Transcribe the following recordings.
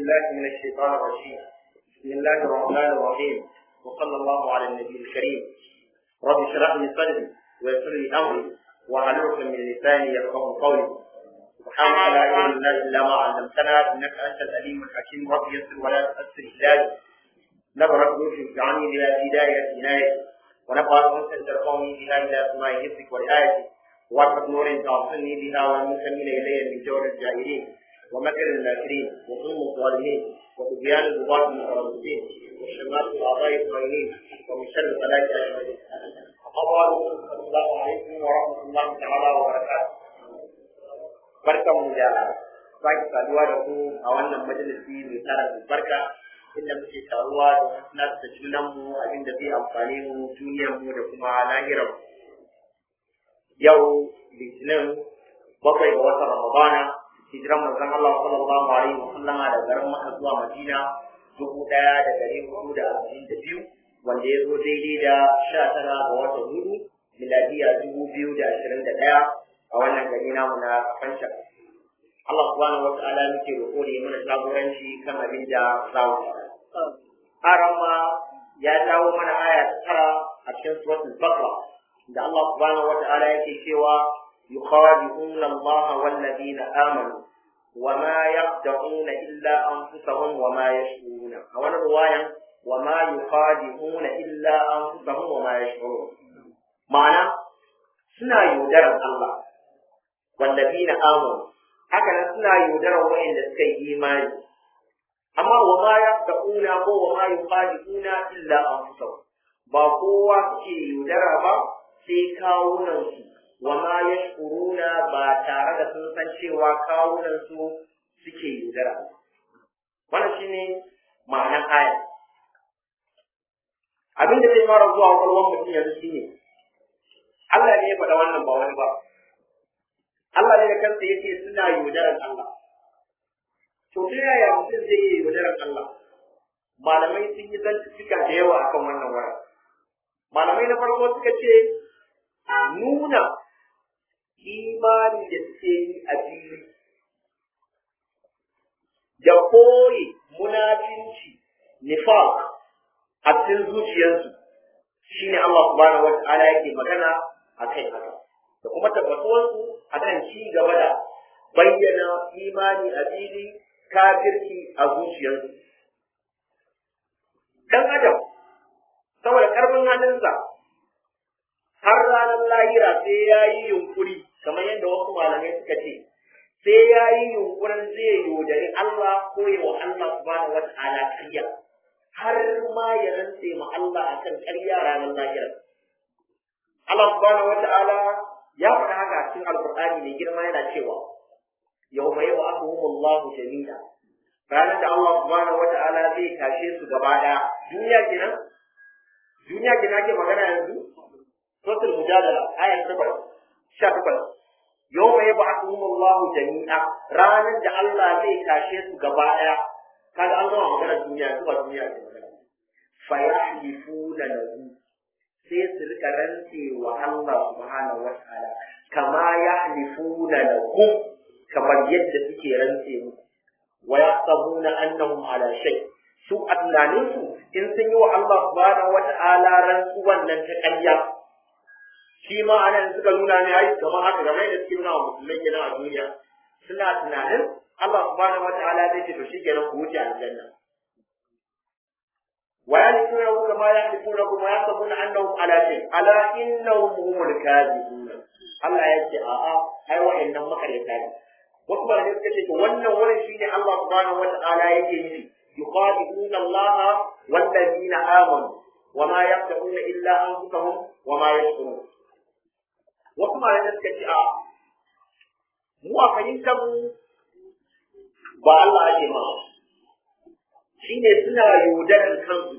بالله من الشيطان الرجيم بسم الله الرحمن الرحيم وصلى الله على النبي الكريم رب اشرح لي صدري ويسر لي امري واحلل من لساني يفقهوا قولي سبحانك لا علم لنا الا ما علمتنا انك انت العليم الحكيم رب يسر ولا تؤثر الهي نبرك روحي اجعلني بلا هدايه عنايتي ونفعل انت ترفعني بها الى سماء حفظك ورعايتك وارفق نور تعصني بها والمنتمين الي من جور الجاهلين ومكر الماكرين وظلم الظالمين وطغيان الغباة المترددين وشمات الاعضاء الطائلين ومن شر الخلائق اجمعين. أما السلام عليكم ورحمة الله تعالى وبركاته. barkan mu da sake saduwa da ku a wannan majalisi mai tara barka inda muke taruwa da sanar da junan mu abin da zai amfane mu duniyar mu da kuma lahirar yau litinin bakwai ga watan ramadana hijiran manzon Allah sallallahu alaihi wa sallama da garin Makka zuwa Madina dubu ɗaya da ɗari hudu da arba'in da biyu wanda ya zo daidai da sha tara ga watan hudu miladiya dubu biyu da ashirin da ɗaya a wannan gari namu na Fansha. Allah subhanahu wa ta'ala muke roƙo da ya mana jagoranci kan abin da za mu Haram ma ya dawo mana aya ta tara a cikin suratul Baqara da Allah subhanahu wa ta'ala yake cewa يخادعون الله والذين آمنوا وما يخدعون إلا أنفسهم وما يشعرون أو رواية وما يخادعون إلا أنفسهم وما يشعرون معنى سنا يودر الله والذين آمنوا هكذا سنا يودر وإن لسكي إيمان أما وما يخدعون وما يخادعون إلا أنفسهم ba kowa ke yaudara ba sai kawunansu wa ma yashkuruna ba tare da sun san cewa kawunan su suke yaudara wannan shine ma'anar aya abin da zai fara zuwa kwakwalwar mutum yanzu shine Allah ne ya faɗa wannan ba wani ba Allah ne da kansa yake suna yaudarar Allah to ta yaya mutum zai yi yaudarar Allah malamai sun yi zantuka da yawa akan wannan wurin malamai na farko suka ce nuna imani da suke yi a fili da koyi munafinci nifaq a cikin zuciyarsu shine Allah subhanahu wa ta'ala yake magana a kai haka da kuma tabbatuwarsu a kan ci gaba da bayyana imani a fili kafirci a zuciyarsu dan adam saboda karfin hannunsa har ranar lahira sai ya yi yunkuri kamar yadda wasu malamai suka ce sai ya yi yunkurin zai yaudari Allah ko yi wa Allah subhanahu wa ta'ala ƙarya har ma ya rantse ma Allah akan ƙarya ranar lahira Allah subhanahu wa ta'ala ya faɗa haka a cikin alƙur'ani mai girma yana cewa yau mai wa abubuwan jami'a ranar da Allah subhanahu wa ta'ala zai tashe su gaba ɗaya duniya kenan duniya kenan ke magana yanzu suratul mujadala ayat 8 18 yawma yab'athuhum Allahu jami'a ranar da Allah zai tashe su gaba daya kaga an gama magana duniya zuwa duniya ce magana fa yahlifuna lahu sai su rika rantse wa Allah subhanahu wa ta'ala kama yahlifuna lahu kamar yadda suke rantse mu wa yaqabuna annahum ala shay su a tunaninsu in sun yi wa Allah subhanahu wa ta'ala rantsuwan nan ta ƙarya shi ma anan suka nuna ne ai kamar haka game da suke nuna wa musulmai kenan a duniya suna tunanin Allah subhanahu wataala zai ce to shikenan ku wuce aljanna wa yalifuna kama yalifuna kuma yasabuna annahum ala shay ala innahum humul kadhibun Allah ya ce a a ai wa'annan makaryata ne wasu ba ne suka ce to wannan wurin shine Allah subhanahu wataala yake nufi yuqadibuna Allah wallazina amanu وما يخدعون إلا أنفسهم وما يشعرون wasu malamai suka ce a mu a fahimtar mu ba Allah ake ma shi ne suna yaudarar kansu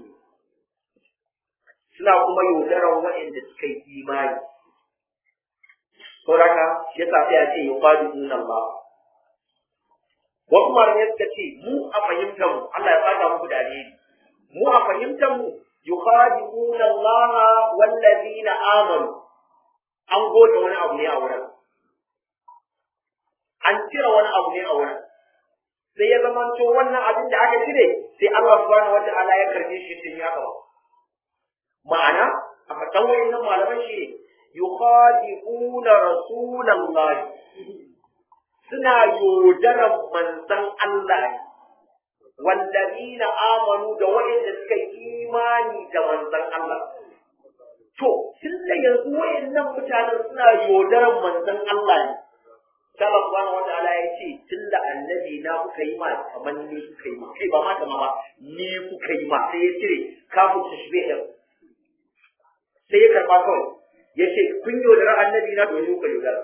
suna kuma yaudarar waɗanda suka yi imani sauraka shi yasa sai a ce ya kwadi sunan ba wasu malamai suka ce mu a fahimtar mu Allah ya fata muku da alheri mu a fahimtar mu yukhadi'una Allah wallazina amanu an goge wani abu ne a wurin an cire wani abu ne a wurin sai ya zama to wannan abin da aka cire sai Allah subhanahu wata'ala ya karbe shi sai ya kawo ma'ana a fatan wayannan malaman shi yukhadi'una rasulallahi suna yaudarar manzon Allah wallazina amanu da wa'inda suka yi imani da manzon Allah to tun da yanzu wayannan mutanen suna yaudarar manzon Allah ne Allah subhanahu wa ta'ala ya ce tun da annabi na kuka yi ma kamar ni kuka yi ma kai ba ma kama ba ni kuka yi ma sai ya cire kafin tashbih din sai ya karba kawai ya ce kun yaudara annabi na domin kuka yaudara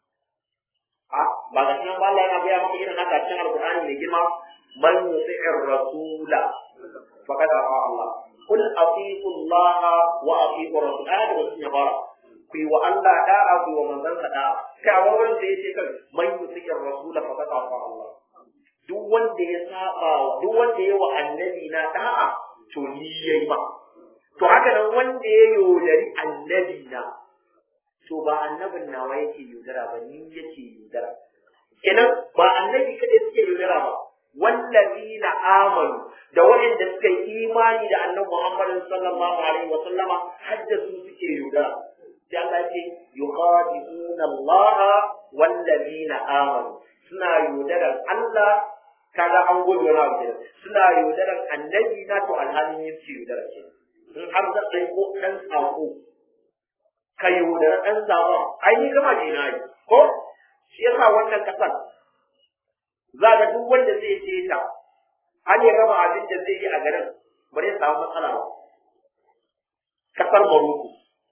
a ba ga shi ba Allah yana gaya maka irin haka cikin alqur'ani mai girma man yuti'ir rasula faqad afa Allah kul atiqu Allah wa atiqu rasul ayat da sun yabara ku yi wa Allah da'a ku yi wa manzon sa da'a kai a wurin da yace kan man yuti'ir rasula faqad afa Allah duk wanda ya saba duk wanda ya wa annabi na da'a to ni yayi ba to haka nan wanda ya yaudari annabi na to ba annabin nawa yake yaudara ba ni yake yaudara kenan ba annabi kadai suke yaudara ba wallazina amanu da waɗanda suka yi imani da annabi Muhammad sallallahu alaihi wa sallama hadda su suke yaudara sai Allah ce yuqadibuna Allah wallazina amanu suna yaudarar Allah kaga an gobe wani abu kenan suna yaudarar annabi na to alhalin yin su yaudara kenan in har zan ɗauko ɗan saƙo ka yaudara ɗan zaɓen ai ni gama ce na yi ko shi yasa wannan ƙasar za ga duk wanda zai je ta an ya gama abin da zai yi a garin ba zai samu matsala ba ƙasar Morocco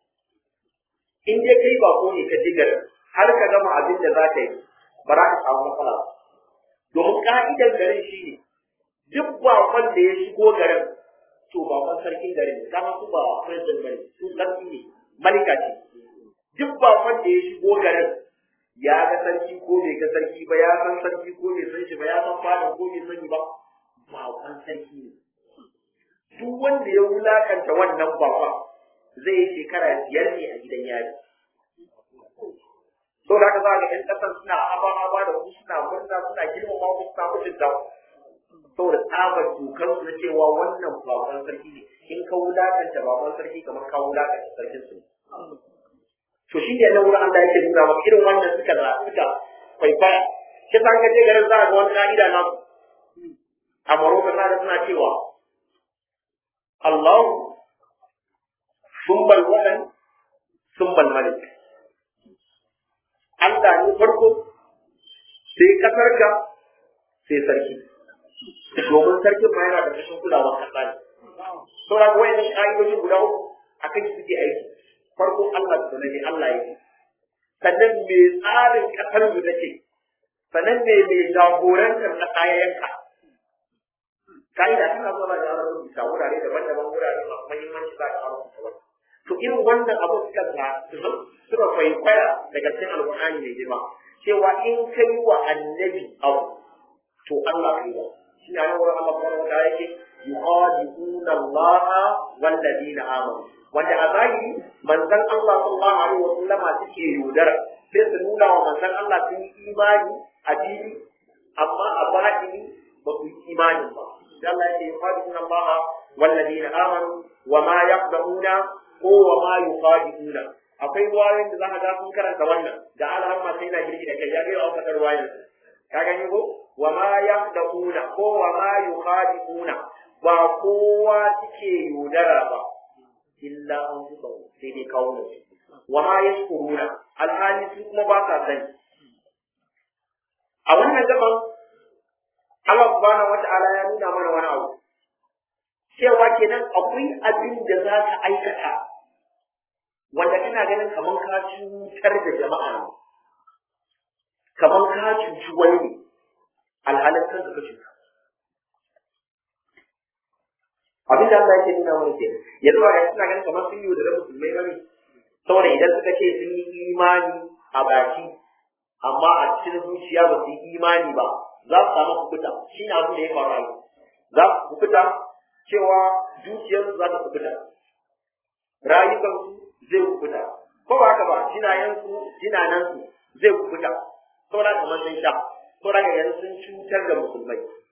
in dai kai ba ko ne ka ji garin har ka gama abin da za ka yi ba za ka samu matsala ba domin ka'idar garin shi ne duk bakon da ya shigo garin to bakon sarkin garin ne kama su ba president bane su sarki ne malika ce duk bakon da ya shigo garin ya ga sarki ko bai ga sarki ba ya san sarki ko bai san shi ba ya san fadin ko bai sani ba bakon sarki ne duk wanda ya wulakanta wannan bakon zai yi shekara biyar ne a gidan yari so da haka za ga 'yan ƙasar suna aba-aba da su suna murna suna girmama ku suna mutunta saboda tsabar dokar su na cewa wannan bakon sarki ne in ka wulakanta bakon sarki kamar ka wulakanta sarkin su to shi ne nan wurin Allah yake nuna maka irin wannan suka za suka kwaikwaya shi san ka je garin za ga wani ka'ida na a Morocco za ga suna cewa Allah sumbal wadan sumbal malik Allah ne farko sai kasarka sai sarki domin sarkin ma yana da kashin kulawar kasa ne. Saura kuwa yana ƙa'idojin guda uku a kan suke aiki. Farko Allah da ne Allah yake. Sannan me tsarin ƙasar mu take. Sannan me mai jagorantar ƙasa ya yanka. Ka'ida tana zuwa da yaran rubuta wurare daban-daban wurare masu muhimmanci za ka rubuta wani. To irin wannan abu suka ga suka kwaikwaya daga cikin alƙur'ani mai girma. Cewa in kai wa annabi abu to Allah kai ba. shi ne nan wurin Allah subhanahu wa ta'ala yake yuqadiuna Allah wal ladina amanu wanda a zahiri manzon Allah sallallahu alaihi wa sallama suke yaudara sai su nuna wa manzon Allah sun yi imani a fili amma a batini ba su yi imani ba sai Allah yake yuqadiuna Allah wal ladina amanu wa ma yaqduna ko wa ma yuqadiuna akwai ruwayoyin da za ka ga sun karanta wannan da alhamma sai na girgi da kai ya ga wa kadar ruwayoyin ka gani ko wa ma yaqduna ko wa ma yukhadi'una ba kowa suke yaudara ba illa an fusa sai dai kawo ne wa ma yashkuruna alhali su kuma ba sa sani a wannan gaban Allah subhanahu wata'ala ya nuna mana wani abu cewa kenan akwai abin da za ka aikata wanda kana ganin kamar ka cutar da jama'a ne kamar ka cuci wani ne alhalin kanka ka cuta abin da Allah yake nuna mana ke yanzu ba ga suna ganin kamar sun yi da musulmai bane saboda idan suka ce sun yi imani a baki amma a cikin zuciya ba su yi imani ba za su samu kubuta shi ne abin da ya faru za su kubuta cewa zuciyarsu za ta kubuta rayukansu zai kubuta ko ba haka ba jinayensu jinanansu zai kubuta saboda kamar sun sha saboda ga yanzu sun cutar da musulmai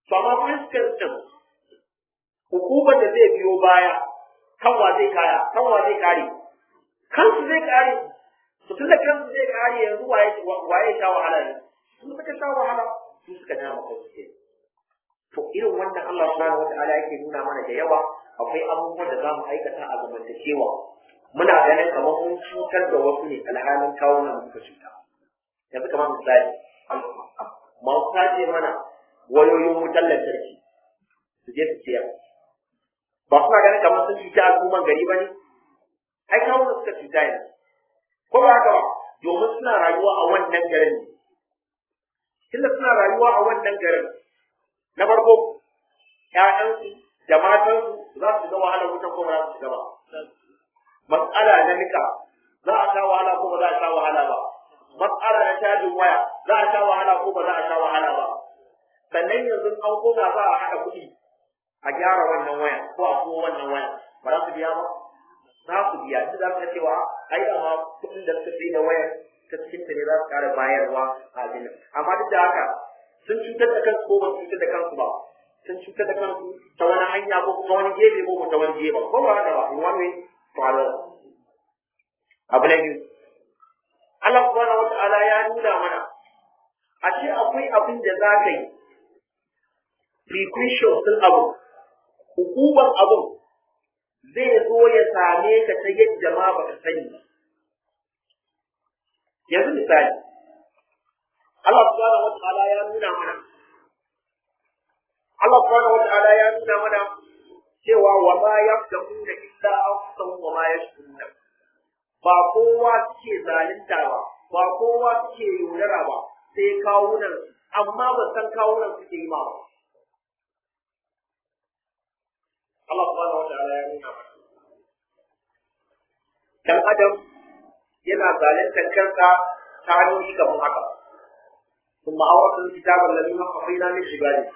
to amma consequence din hukumar da zai biyo baya kanwa zai kaya kanwa zai kare kansu zai kare to tun da kansu zai kare yanzu waye waye sha wahala ne su suka sha wahala su suka ja maka su to irin wannan Allah subhanahu wataala yake nuna mana da yawa akwai abubuwan da zamu aikata a zamantakewa muna ganin kamar mun cutar da wasu ne alhalin kawo na muka cuta yanzu kamar misali masu sace mana wayoyin wutar lantarki su je su siyar ba suna ganin kamar sun cuta al'umman gari ba ne ai kawo da suka cuta ne ko ba haka ba domin suna rayuwa a wannan garin ne tunda suna rayuwa a wannan garin na farko ƴaƴansu da matansu za su ga wahalar wutan ko ba za su shiga ba matsala na nika za a sha wahala ko ba za a sha wahala ba matsala na cajin waya za a sha wahala ko ba za a sha wahala ba sannan yanzu an koma za a haɗa kuɗi a gyara wannan waya ko a kuma wannan waya ba za su biya ba za su biya duk za su ga cewa ai da ma kuɗin da suka sai da wayar ta cikin ta ne za su ƙara bayarwa a abin amma duk da haka sun cutar da kansu ko ba su cutar da kansu ba sun cutar da kansu ta wani hanya ko ta wani gefe ko ta wani gefe ko ba haka ba in wani way to another abu na biyu Allah subhanahu wata'ala ya nuna mana a ce akwai abin da za ka yi precaution sun abu hukumar abun zai zo ya same ka ta yadda ma baka sani ba yanzu misali Allah subhanahu wata'ala ya nuna mana Allah subhanahu wata'ala ya nuna mana cewa wa ma yaqdamuna illa anfusahum wa ma yashkuruna ba kowa suke zalunta ba ba kowa suke yaudara ba sai kawunan amma ba san kawunan suke yi ma ba Allah subhanahu wataala ya nuna mana dan adam yana zaluntar kansa ta hanyoyi kamar haka ثم أورثنا الكتاب الذي وقفنا من عباده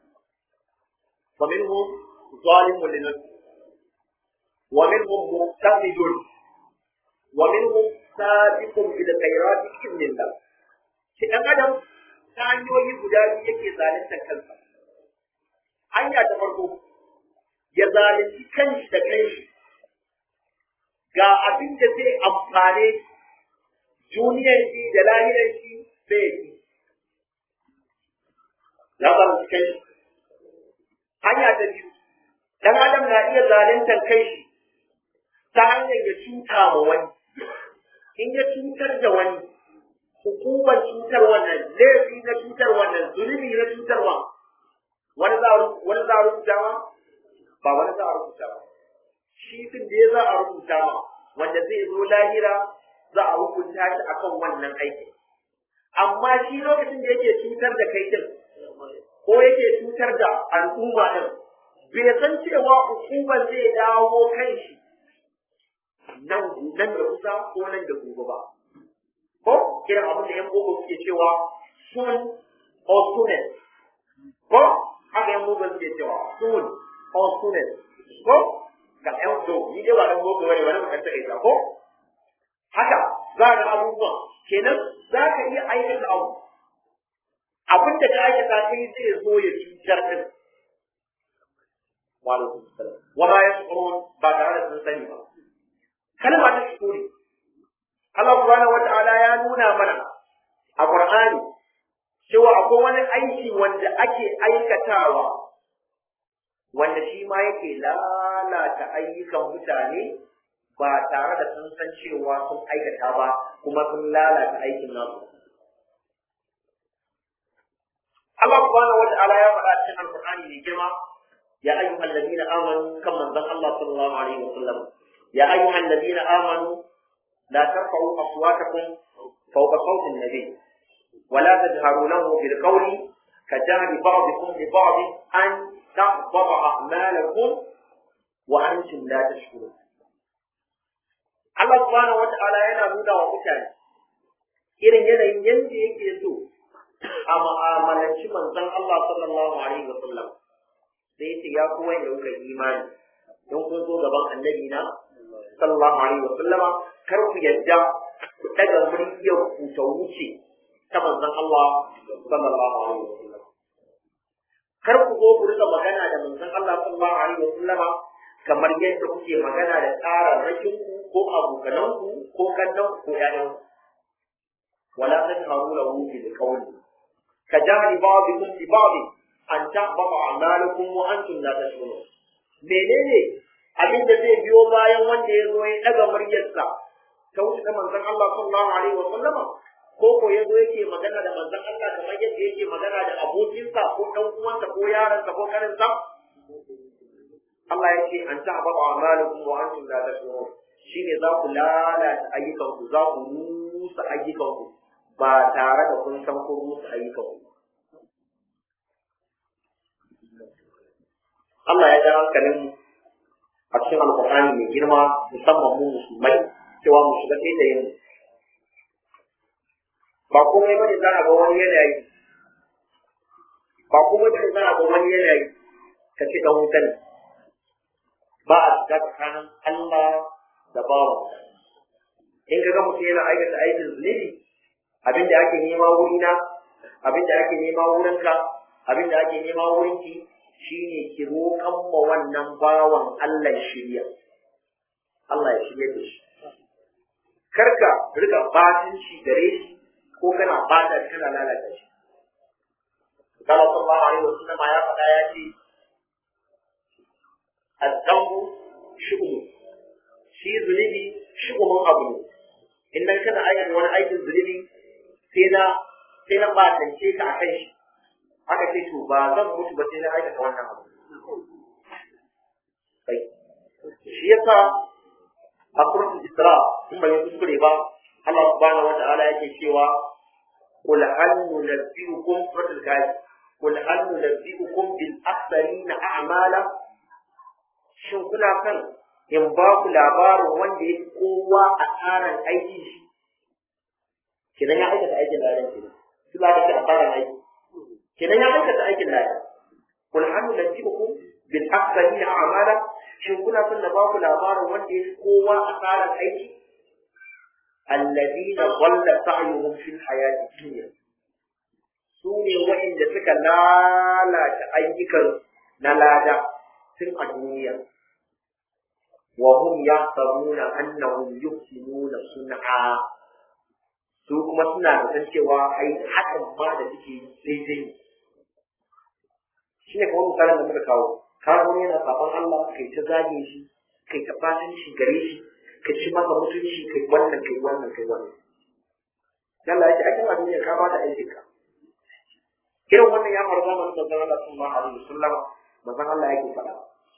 ومنهم ظالم لنفسه ومنهم مقتصد ومنهم سابق إلى الخيرات بإذن الله shi ɗan adam ta hanyoyi guda biyu yake zalunta kansa hanya ta farko ya zalunci kanshi da kanshi ga abin da zai amfane duniyar shi da lahirar shi bai yi ya zalunci kanshi hanya ta biyu dan adam na iya zaluntar kai shi ta hanyar ya cuta ma wani in ya cutar da wani hukumar cutar wannan laifi na cutar wannan zunubi na cutarwa wani za wani za a rubuta ma ba wani za a rubuta ba shi fin da ya za a rubuta ma wanda zai zo lahira za a hukunta shi akan wannan aikin amma shi lokacin da yake cutar da kai din ko yake cutar da al'umma din bai san cewa hukumar zai dawo kan shi nan nan da kusa ko nan da gobe ba ko irin abin da yan boko suke cewa soon or soonest ko haka yan boko suke cewa soon or soonest ko ga yan do ni dai ba dan boko bane wani mutum take ko haka za ga abubuwan kenan za ka iya aikata abu abin da ka aikata sai zai zo ya cutar din wa alaikum salam wa ma yashkurun ba tare da sun sani ba kalma ta shukuri Allah subhanahu wata'ala ya nuna mana a Qur'ani cewa akwai wani aiki wanda ake aikatawa wanda shi ma yake lalata ayyukan mutane ba tare da sun san cewa sun aikata ba kuma sun lalata aikin nasu Allah subhanahu wa ta'ala ya faɗa cikin Al-Qur'ani mai girma ya ayyuhal ladina amanu kan manzon Allah sallallahu alaihi wa sallam ya ayyuhal ladina amanu la tarfa'u aswatakum fawqa sawti an-nabi wa la tajharu lahu bil qawli kajahri ba'dikum li ba'd an tahbata a'malakum wa antum la tashkurun Allah subhanahu wa ta'ala yana nuna wa mutane irin yanayin yanda yake so a ma'amalanci manzon Allah sallallahu alaihi wa sallam sai yace ya kuwa da kuka imani don kun zo gaban annabi na sallallahu alaihi wa sallama kar ku yadda ku daga muryar ku ta wuce ta manzon Allah sallallahu alaihi wa sallam kar ku zo ku rika magana da manzon Allah sallallahu alaihi wasallama kamar yadda kuke magana da tsararrakin ku ko abokanan ku ko kannan ku ƴaƴan ku wala tajharu lahu bil qawli kajahri ba'dikum bi ba'd an tahbata a'malukum wa antum la tashkurun menene abin da zai biyo bayan wanda ya zo ya daga muryarsa ta wuce ta manzon Allah sallallahu alaihi wasallama ko ko ya zo yake magana da manzon Allah kamar yadda yake magana da abokinsa ko dan uwansa ko yaransa ko karinsa Allah ya ce an ta'aba a'malukum wa antum la tashurun shine za ku lalata ayyukan ku za ku rusa ayyukan ku ba tare da kun san kun rusa ayyukan ku Allah ya ja hankalin a cikin alƙur'ani mai girma musamman mu musulmai cewa mu shiga sai da yin ba komai bane za a ga wani yanayi ba komai bane za a ga wani yanayi ka ce dan wuta ne ba a shiga tsakanin Allah da bawa in ka ga mutum yana aikata aikin zunubi abin da ake nema wurina abin da ake nema wurinka abin da ake nema wurinki shine ki roƙan ma wannan bawan Allah shirya Allah ya shirya da shi karka rika batin shi gare shi ko kana bata shi kana lalata shi Allah sallallahu alaihi wasallam ya faɗa ya ce azzamu shu'um shi zunubi shu'umun abu ne in dan kana aikata wani aikin zunubi sai na sai na batance ka akan shi aka ce to ba zan mutu ba sai na aikata wannan abu kai shi yasa a suratul isra in bai kuskure ba Allah subhanahu wata'ala yake cewa qul hal nunabbiukum suratul kahf qul hal nunabbiukum bil aktharina a'mala shin kuna kan in ba ku labarin wanda ya kowa a tsarin aikin shi kidan ya aikata aikin ladan kenan su za ka ce a tsarin aiki kidan ya aikata aikin ladan qul hal nunabbiukum bil aktharina a'mala shin kuna son na ba ku labarin wanda ya kowa a tsarin aiki الذين ضل سعيهم في الحياة الدنيا سوني وإن سك لا لا تأيك نلادا سن الدنيا وهم يحسبون أنهم يحسنون صنعا su kuma suna da san cewa ai hakan ma da suke daidai ne shi ne kamar misalin da muka kawo kawo yana saban Allah kai ta zage shi kai ta fatan shi gare shi ka ci masa mutunci kai wannan kai wannan kai wannan Allah ya ce akan abin da ka ba da aikin ka irin wannan ya faru zamanin manzon Allah sallallahu alaihi wasallam manzon Allah yake faɗa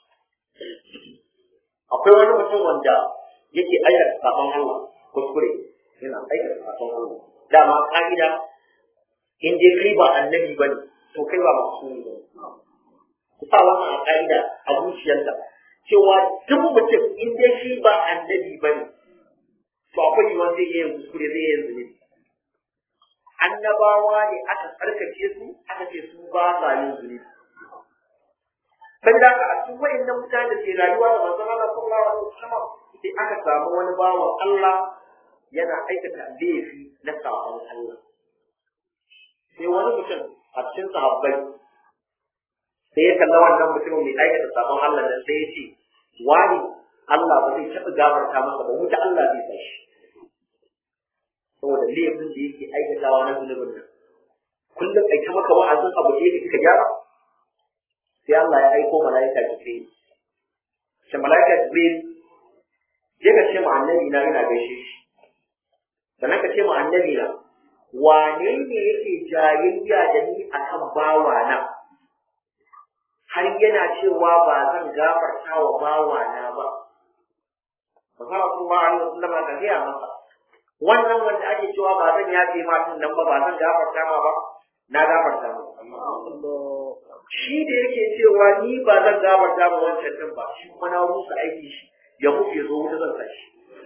akwai wani mutum wanda yake aikata sabon Allah kuskure yana aikata sabon Allah dama ka'ida in dai kai ba annabi bane to kai ba masumi bane ku sa wannan a ka'ida a zuciyarka cewa duk mutum in dai shi ba annabi ba ne to akwai yiwuwar zai iya yin kuskure zai iya yin zunubi annabawa ne aka tsarkake su aka ce su ba sa yin zunubi saboda haka a cikin wayannan mutane da ke rayuwa da manzon Allah sallallahu alaihi wasallam sai aka samu wani bawan Allah yana aikata laifi na sabon Allah sai wani mutum a cikin sahabbai sai ya kalla wannan mutumin mai aikata sabon Allah nan sai ya ce wani Allah ba zai taɓa gafarta masa ba wuta Allah zai sa shi saboda laifin da yake aikatawa na zunubin nan kullum ai ta maka wa'azin abu da yake kika gyara sai Allah ya aiko mala'ika Jibril shi mala'ika Jibril je ka ce ma annabi na ina gaishe shi sannan ka ce ma annabi na wane ne yake jayayya da ni akan bawa na har yana cewa ba zan gafarta wa bawana ba. Masara sun ba a yi wasu ka gaya masa. Wannan wanda ake cewa ba zan yafe ma tun nan ba ba zan gafarta ma ba, na gafarta ma. Shi da yake cewa ni ba zan gafarta ma wancan din ba, shi kuma na rusa aiki shi, ya mutu ya zo wuta zan sa shi.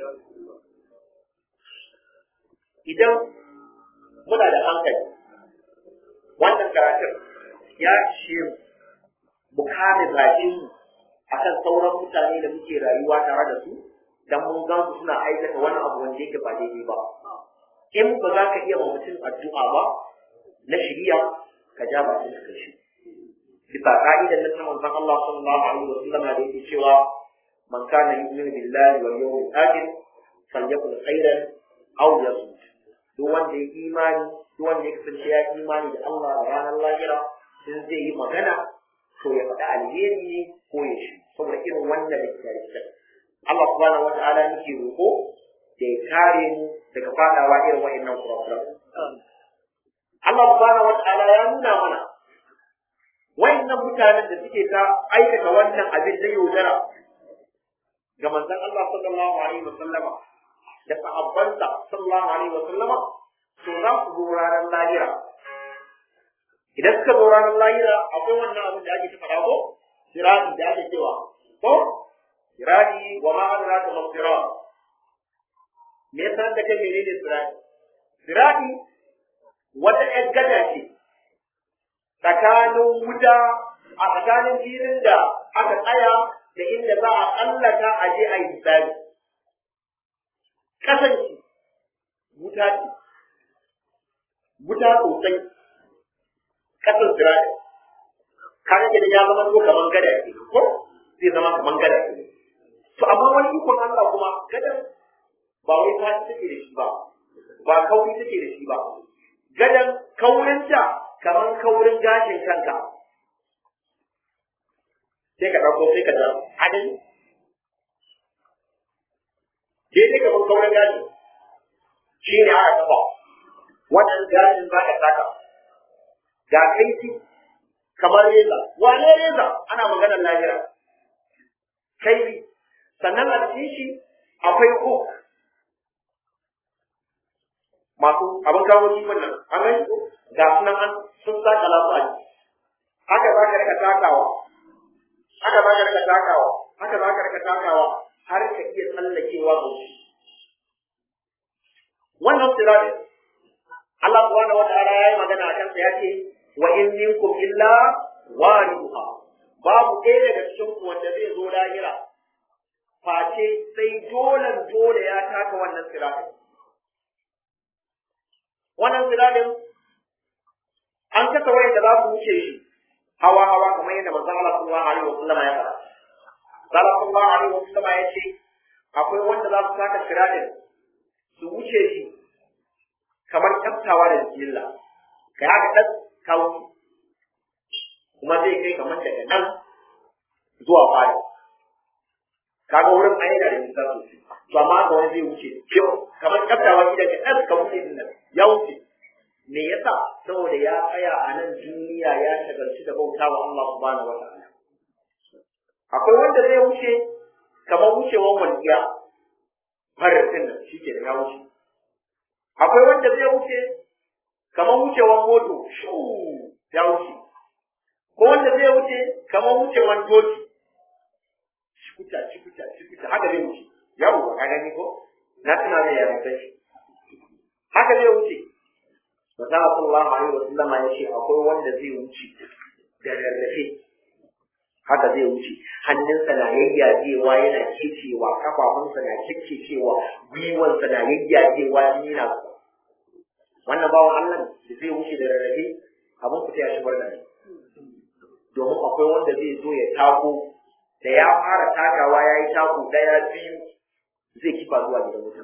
Idan muna da hankali, wannan karatun ya ishe mu mu kame bakin akan sauran mutane da muke rayuwa tare da su dan mun gan su suna aikata wani abu wanda yake ba daidai ba in ba za ka iya ma mutum addu'a ba na shiriya ka ja bakin ka shi bisa ka'idan nan ta manzon Allah sallallahu alaihi wa sallam da yake cewa man kana yu'minu billahi wal yawmil akhir falyakul khairan aw yasmut duk wanda ya imani duk wanda ya kasance ya imani da Allah da ranar lahira in zai yi magana to ya faɗi alheri ne ko ya shi saboda irin wannan da ke da Allah subhanahu wata'ala nake roƙo da ya kare mu daga faɗawa irin wa'annan kurakuran Allah subhanahu wata'ala ya nuna mana wa'annan mutanen da suke ta aikata wannan abin da yaudara ga manzon Allah sallallahu alaihi wa sallama da sahabbansa sallallahu alaihi wa sallama to za su zo ranar lahira idan suka zo ranar lahira akwai wannan abin da ake ta faɗa ko sirati da ake cewa ko sirati wa ma adraka ma sirat me yasa da kai menene sirati sirati wata ƴar gada ce tsakanin wuta a tsakanin filin da aka tsaya da inda za a tsallaka a je a yi misali kasance wuta ce wuta sosai kasan sirati kaga da ya zama to kaman gada ke ko zai zama kaman gada ke to amma wani ikon Allah kuma gadan ba wai ta take da shi ba ba kauri take da shi ba gadan kaurinta kaman kaurin gashin kanka sai ka ɗauko sai ka da adali daidai kaman kaurin gashi shi ne aka kafa wannan gashin za ka saka ga kaifi kamar reza wane reza ana maganar lahira kaifi sannan a cikin shi akwai ko masu abin kawo kifin nan an gani ko ga sunan an sun saka lafu a haka za ka rika takawa haka za ka rika takawa haka za ka rika takawa har ka iya tsallakewa ga shi wannan sirari Allah subhanahu wa ta'ala ya yi magana a kansa ya ce wa in minkum illa wariduha babu ɗaya daga cikin ku wanda zai zo lahira face sai dole dole ya taka wannan siratin wannan siratin an kasa wayan da za su wuce shi hawa hawa kamar yadda manzon Allah sallallahu alaihi wa sallam ya faɗa Allah sallallahu alaihi wa sallam ya ce akwai wanda za su taka siratin su wuce shi kamar kyaftawa da jilla kai haka ɗan kawo kuma zai kai kamar daga nan zuwa fari kaga wurin ayi da nisa sosai to amma haka wani zai wuce kyau kamar kyaftawa gidan ka ɗan ka wuce din nan ya wuce me yasa saboda ya tsaya a nan duniya ya shagalci da bauta wa Allah subhanahu wa ta'ala akwai wanda zai wuce kamar wucewan walƙiya farin din nan shi ke da ya wuce akwai wanda zai wuce kamar wucewan moto shu ya wuce ko wanda zai wuce kamar wucewan doki shikuta shikuta shikuta haka zai wuce yawo ka gani ko na tuna mai yarantar shi haka zai wuce Masana sallallahu alaihi wa sallama ya ce akwai wanda zai wuce da rarrafe haka zai wuce hannunsa na yayyajewa yana kecewa kafafunsa na kekecewa gwiwansa na yayyajewa jini na zuba wannan bawan Allah da zai wuce da rarrafe abin ku ta shi barna ne domin akwai wanda zai zo ya tako da ya fara takawa ya yi tako daya biyu zai kifa zuwa gidan wutan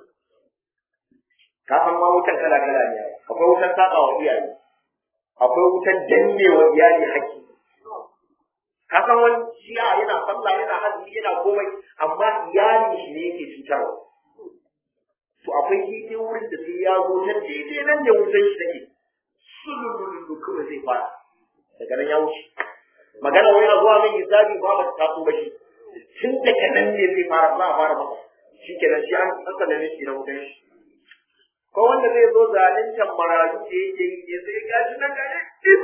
ka san ma wutan kala kala ne akwai wutan saba wa iyaye akwai wutan danne wa iyali haƙƙi ka san wani shi'a yana sallah yana azumi yana komai amma iyali shi ne yake cutarwa to akwai daidai wurin da sai ya zo nan daidai nan ne wutan shi take sulululu kawai zai fara daga nan ya wuce magana wai a zuwa mai hisabi ba ba ta taso ba shi tun daga nan ne zai fara za a fara masa shi kenan shi an tsakana ne shi na wutan shi ko wanda zai zo zaluncan marayu da yake yi ne sai gashi nan gare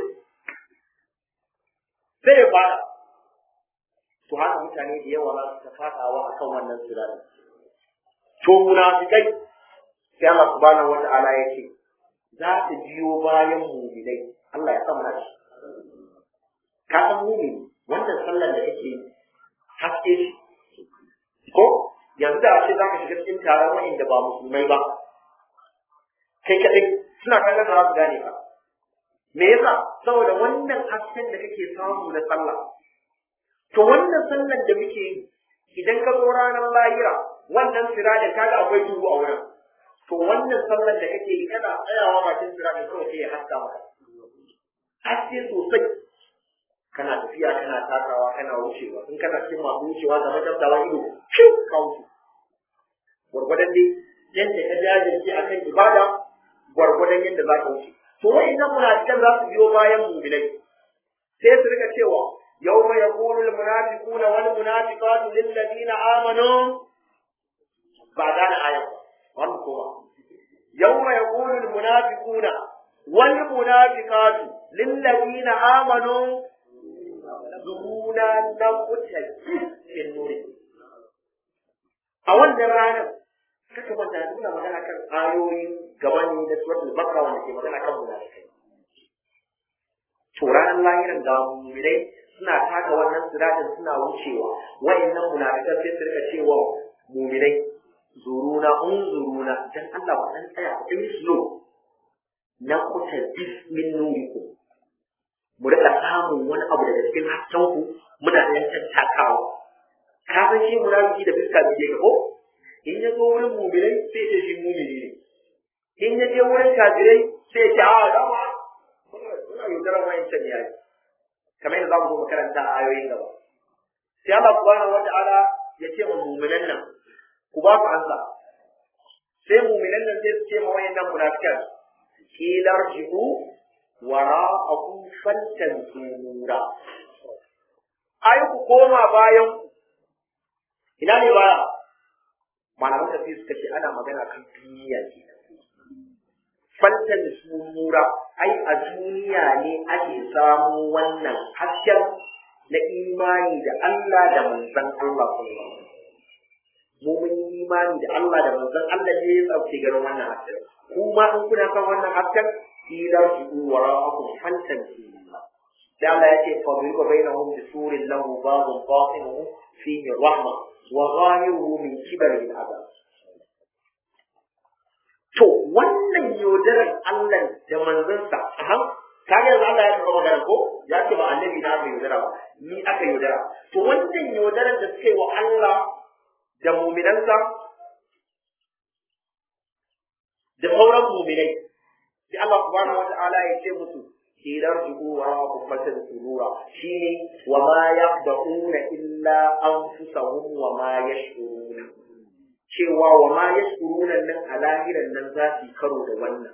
sai ya fara to haka mutane da yawa za su ta fadawa akan wannan sirari to munafikai sai Allah subhanahu wata'ala ya ce za su biyo bayan mu'minai Allah ya samu shi ka san mu'mini wannan sallar da kake haske shi ko yanzu da ce zaka shiga cikin taron wa'inda ba musulmai ba kai kadai suna kallon da za su gane ka me yasa saboda wannan hasken da kake samu na sallah to wannan sallar da muke yi idan ka zo ranar lahira wannan siradin kaga akwai duhu a wurin to wannan sallar da kake yi kana tsayawa bakin siradin kawai sai ya haska maka haske sosai kana tafiya kana takawa kana wucewa in kana cikin masu wucewa da majabtawa ido fiu ka wuce gwargwadon dai yadda ka jajirce akan ibada gwargwadon yadda za ka wuce to wa'annan munafikan za su biyo bayan mu'minai sai su rika cewa yawma yaqulu al-munafiquna wal munafiqatu lil ladina amanu ba gane ayan ba wannan kuma yawma yaqulu al-munafiquna wal munafiqatu lil ladina amanu zuhuna naqutal fil nuri a wannan ranar kaka manta nuna magana kan ayoyin gaban da suratul bakra wanda ke magana kan munafikai to ranar lahiran ga mu'minai suna taka wannan siratin suna wucewa wayannan munafikan sai su rika cewa mu'minai zuruna unzuruna dan Allah ba dan tsaya ku yi slow na kuta bismin nurikum mu rika samun wani abu daga cikin hasken ku muna ɗan tattakawa ka san shi munafiki da fiska da ke ko in ya zo wurin mu'minai sai ce shi mu'mini ne in ya je wurin kafirai sai ce a dama suna yaudarar wayancan yayi kamar yadda za mu zo makaranta a ayoyin gaba sai Allah subhanahu wata'ala ya ce ma mu'minan nan ku ba ku ansa sai mu'minan nan sai su ce ma wayannan munafikan kilar ji'u wara'akum fantanzura ai ku koma bayan ku ina ne baya malaman tafi suka ce ana magana kan duniya ke faltan sunura ai a duniya ne ake samu wannan hasken na imani da Allah da manzon Allah sallallahu mu mun yi imani da Allah da manzon Allah ne ya tsauke garin wannan hasken kuma in kuna son wannan hasken ila su wara'akum faltan sunura da Allah yake fa bi bainahum bi surin lahu babun batinuhu fihi rahma wa zahiruhu min kibari al-azab to wannan yaudarar Allah da manzansa aha kaga yanzu Allah ya taɓa magana ko ya ce ba annabi na aka yaudara ba ni aka yaudara to wannan yaudarar da suka yi wa Allah da muminansa da sauran muminai sai Allah subhanahu wa ta'ala ya ce musu kilar juhu wa kubbatan surura shine wa ma yaqda'una illa anfusahum wa ma yash'uruna cewa wa ma yashkuruna nan a lahiran nan za su yi karo da wannan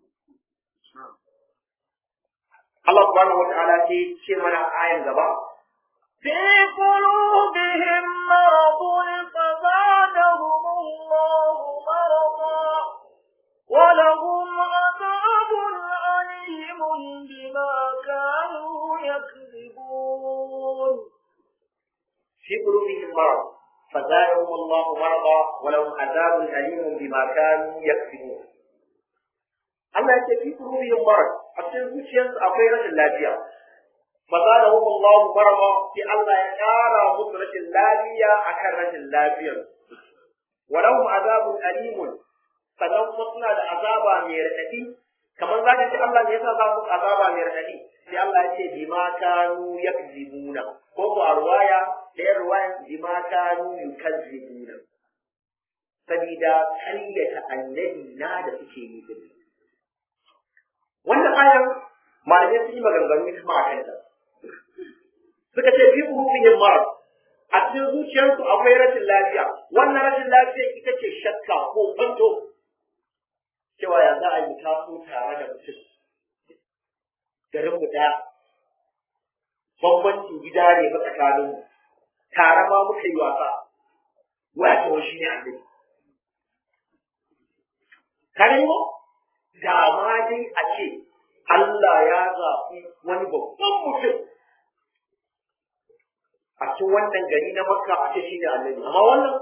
Allah subhanahu wa ta'ala ce ce mana ayan gaba في قلوبهم مرض فزادهم الله مرضا ولهم عذاب أليم بما كانوا يكذبون في قلوبهم مرض فزادهم الله مرضا ولهم عذاب أليم بما كانوا يكسبون Allah ya ce fi qulubihim marad a cikin zuciyarsu akwai rashin lafiya fazadahum Allah marada sai Allah ya kara musu rashin lafiya akan rashin lafiyar wa lahum azabun alimun sannan kuma suna da azaba mai raɗaɗi kamar za ka ce Allah ne yasa za mu azaba mai raɗaɗi sai Allah ya ce bima kanu yakzibuna ko ko a ruwaya ɗaya ruwayan bima kanu yukazzibuna sabida karyata annabi na da suke yi din wannan ayar malamai sun yi maganganu kuma a kanta suka ce fi ruhihim marad a cikin zuciyarsu akwai rashin lafiya wannan rashin lafiya ita ce shakka ko kwanto cewa ya za a yi taso tare da mutum garin mu ɗaya bambancin gida ne ba tsakanin mu tare ma muka yi wasa waya ta shi ne annabi ka gani ko da ma dai a ce Allah ya zaɓi wani babban mutum a cikin wannan gari na Makka a ce shi ne annabi amma wannan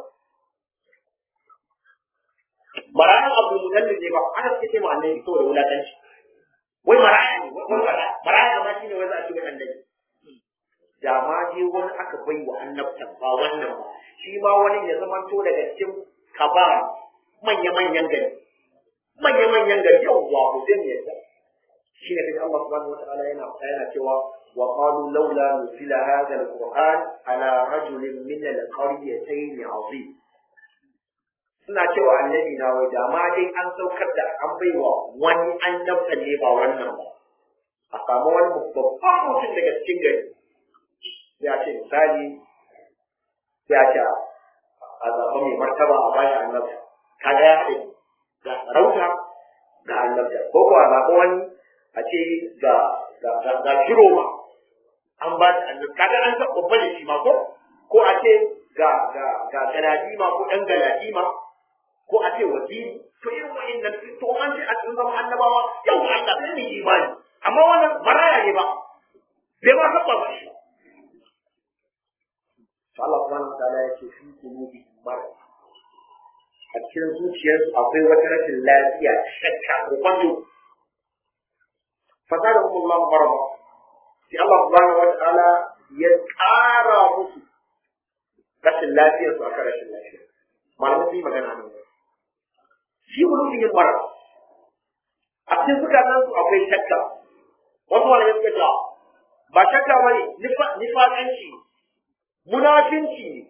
marayan abu mutallin ne ba aka suke ce ma annabi saboda wulaƙanci wai maraya ne wai maraya maraya ma shine wai za a ce wai annabi da ma je wani aka bai wa annabtan ba wannan ba shi ma wani ya zama to daga cikin kabara manya-manyan gari manya-manyan gari yawwa ko zai ne yasa shi ne kaji Allah subhanahu wataala yana yana cewa wa qalu laula nuzila hadha alquran ala rajulin min alqaryatayn azim suna cewa annabi na wai da ma dai an saukar da an baiwa wani annabta ne ba wannan ba a samu wani babban mutum daga cikin gari ya ce misali ya ce a zaɓa mai martaba a bashi annabta kaga ya haɗe ga sarauta ga annabta ko kuwa zaɓa wani a ce ga ga ga shiro ma an ba shi annabta kaga an taɓa babba da shi ma ko ko a ce ga ga ga galadima ko ɗan galadima ko a ce waziri to irin wa'annan to an ce a cikin zama annabawa yau Allah sai ne imani amma wannan baraya ne ba bai ma taɓa ba shi to Allah subhanahu wa ta'ala ya ce fi qulubi marad a cikin zuciyarsu akwai wata rashin lafiya shakka ko kwanto fasada kuma Allah marad sai Allah subhanahu wa ta'ala ya ƙara musu rashin lafiyar su aka rashin lafiya malamai sun yi magana nan shi qulubin marad a cikin zukatan su akwai shakka wasu malamai suka ce ba shakka bane nifaƙanci munafinci ne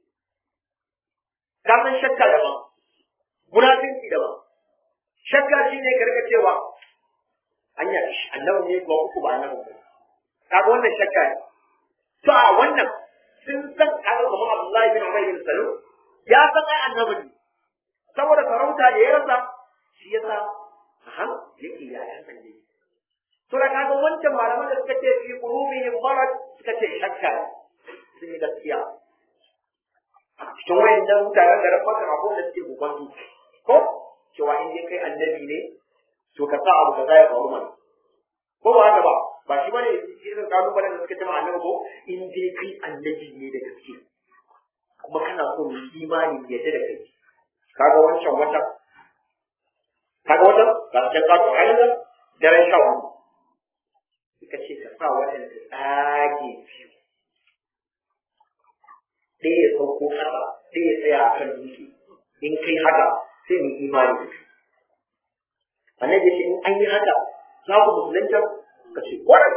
ka san shakka daban munafinci daban shakka shi ne karka cewa anya annabi ne ko uku ba annabi ba kaga wannan shakka ne to a wannan sun san kaga kamar Abdullahi bin Umar bin Salul ya san ai annabi ne saboda sarauta da ya rasa shi yasa aha yake ya yan sanje to da kaga wancan malaman da suka ce fi qulubihim marad suka ce shakka ne sun yi gaskiya cikin wayannan mutanen garin Makka akwai wanda suke gubantu ko cewa in dai kai annabi ne to ka sa abu kaza ya faru mana ko ba haka ba ba shi bane irin kalubalen da suka ce ma annabi ko in dai kai annabi ne da gaske kuma kana so mu imani ya da kai kaga wancan wata kaga wata ga cikin kato ayyuka daren sha wani suka ce ka sa wata da tsage biyu ɗaya ya sauko haka ɗaya ya tsaya a kan dutse in kai haka sai mu imani da kai annabi ce in an yi haka za ku musulunta ka ce kwarai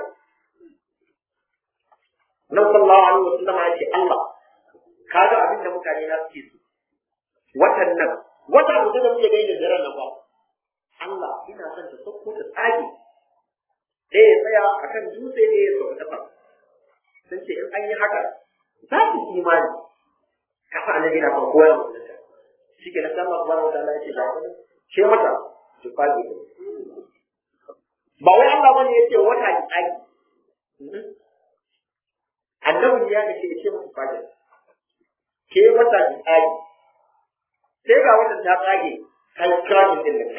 nan sallallahu alaihi wa sallam ya ce Allah kaga abin da mutane na suke so watan nan wata mutum da muke gani da daren nan ba Allah ina son ta sauko ta tsage ɗaya ya tsaya a kan dutse ɗaya ya sauka ƙasa sun ce in an yi haka za su imani kafa annabi na farko ya musulunta shi ke na sama subhanahu wa ta'ala ya ce ba ku ce mata su fage ba wai Allah bane ya ce wata ki tsage annabi ya ce ya ce musu fage ke wata ki tsage sai ga wata ta tsage kai kaji din nan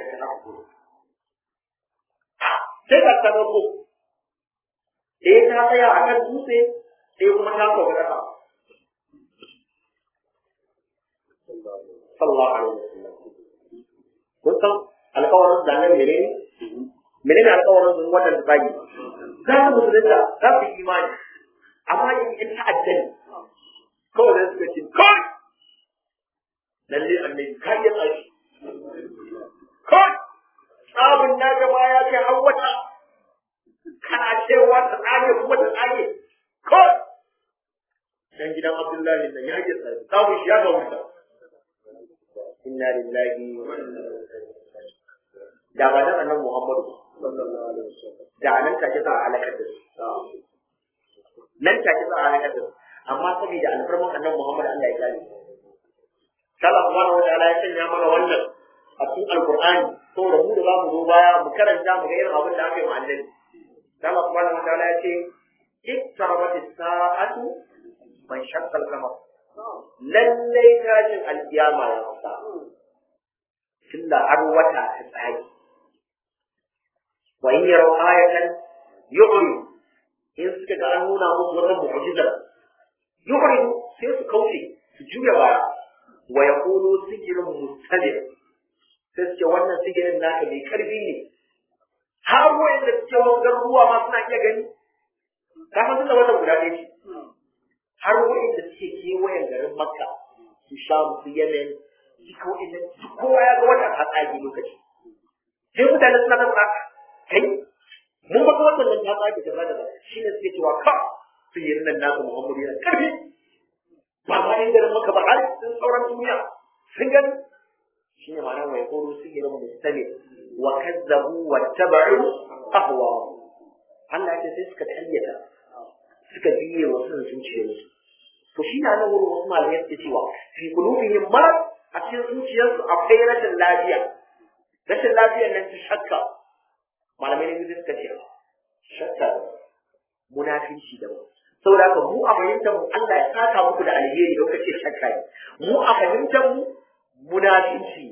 sai ka tsaro ko sai ta tsaya a kan dutse sai kuma ta sauka kasa sallallahu alaihi wasallam kun san alƙawarin da nan menene menene alƙawarin sun watan da bagi za su musulunta za su yi imani amma in in ta'adda ne kawai da suka ce kai lalle annabi ka iya tsashi kai tsabin na gaba ya kai har wata kana cewa ta tsage kuma ta tsage kai dan gidan Abdullahi nan ya yi tsaye samu shi ya ga wuta inna lillahi wa inna ilaihi da ba dan annabi Muhammadu sallallahu alaihi wasallam da nan take za a halakar da su nan take za a halakar da su amma saboda alfarman annabi Muhammad Allah ya kare Allah subhanahu wa ta'ala ya sanya mana wannan a cikin alqur'ani saboda mu da zamu zo baya mu karanta mu ga irin abin da aka yi ma annabi Allah subhanahu wa ta'ala ya ce iktarabat as-sa'atu man shaqqa al-qamar lallai tashin alkiyama ya kusa tunda har wata ta tsage wa in yaraw ayatan yu'ri in suka ga an nuna musu wata mu'jiza yu'ri sai su kauce su juya baya wa yaqulu sihrun mustajib sai su ce wannan sihirin naka mai karfi ne har wa'anda suke wangar ruwa ma suna iya gani kafin tunda wannan guda ɗaya ce har wa'inda suke kewayen garin makka su sha su yanayin duka wa'inda kowa ya ga wata ta tsage lokaci sai mutane suna ta tsaka kai mun ba kuma nan ta tsage ta bada shi ne suke cewa ka sihirin nan nasu Muhammadu yana karfi ba ma yin garin maka ba har sun sauran duniya sun gani shi ne ma'ana mai koro sihirin mustami wa kazzabu wa taba'u ahwa Allah ya sai suka tayyata suka biye wa sun zuciyarsu to shi na nan wurin wasu malamai suke cewa fi qulubihim marad a cikin zuciyarsu akwai rashin lafiya rashin lafiyar nan ta shakka malamai ne biyu suka ce shakka munafinci da saboda haka mu a fahimtar mu Allah ya saka muku da alheri da kuka ce shakka ne mu a fahimtar mu munafinci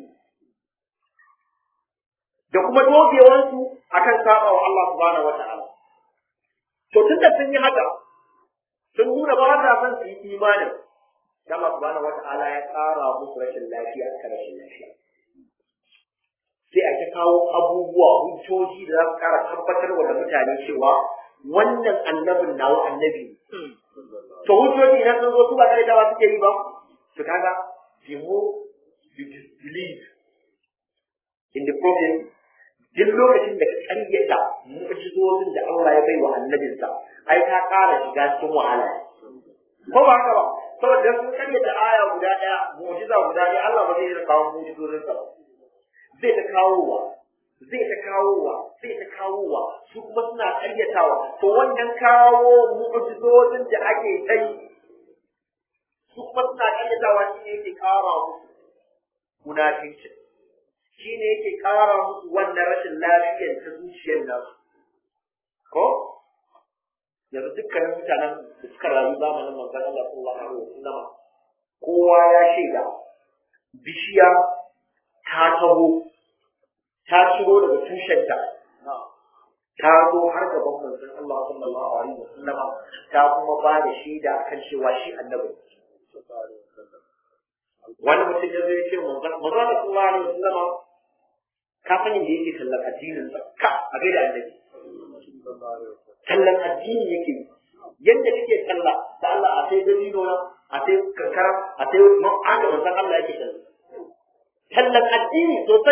da kuma dogewansu akan saba wa Allah subhanahu wata'ala to tunda sun yi haka sun nuna ba sa son su yi imanin Allah subhanahu wata'ala ya ƙara musu rashin lafiya akan rashin lafiya sai a ta kawo abubuwa hujjoji da za su ƙara tabbatar wa da mutane cewa wannan annabin nawa annabi ne to hujjoji idan sun zo su ba kare dawa suke yi ba to kaga the more you disbelieve in the prophet duk lokacin da ka karyata mu'jizozin da Allah ya bai wa annabinsa ai ka ƙara shiga cikin wahala ko ba haka ba saboda sun karyata aya guda ɗaya mu'jiza guda ɗaya Allah ba zai yi kawo mu'jizozinsa ba zai ta kawowa zai ta kawowa zai ta kawowa su kuma suna karyatawa to wannan kawo mu'jizozin da ake ta yi su kuma suna karyatawa shi ne yake ƙara musu munafincin shi ne yake ƙara musu wannan rashin lafiyar ta zuciyar nasu ko yanzu dukkanin mutanen da suka rayu zamanin manzon Allah sallallahu alaihi wasallam kowa ya shaida bishiya ta taho ta ciro daga tushenta ta zo har gaban manzon Allah sallallahu alaihi wasallam ta kuma ba da shaida akan cewa shi annabi wani mutum ya zo ya ce manzon manzon sallallahu alaihi wasallam ka san yadda yake tallan addinin sa ka a gaida annabi tallan addini yake yadda kake talla da Allah a sai dalilo na a sai kankara a sai aka manzon Allah yake talla tallan addini sosai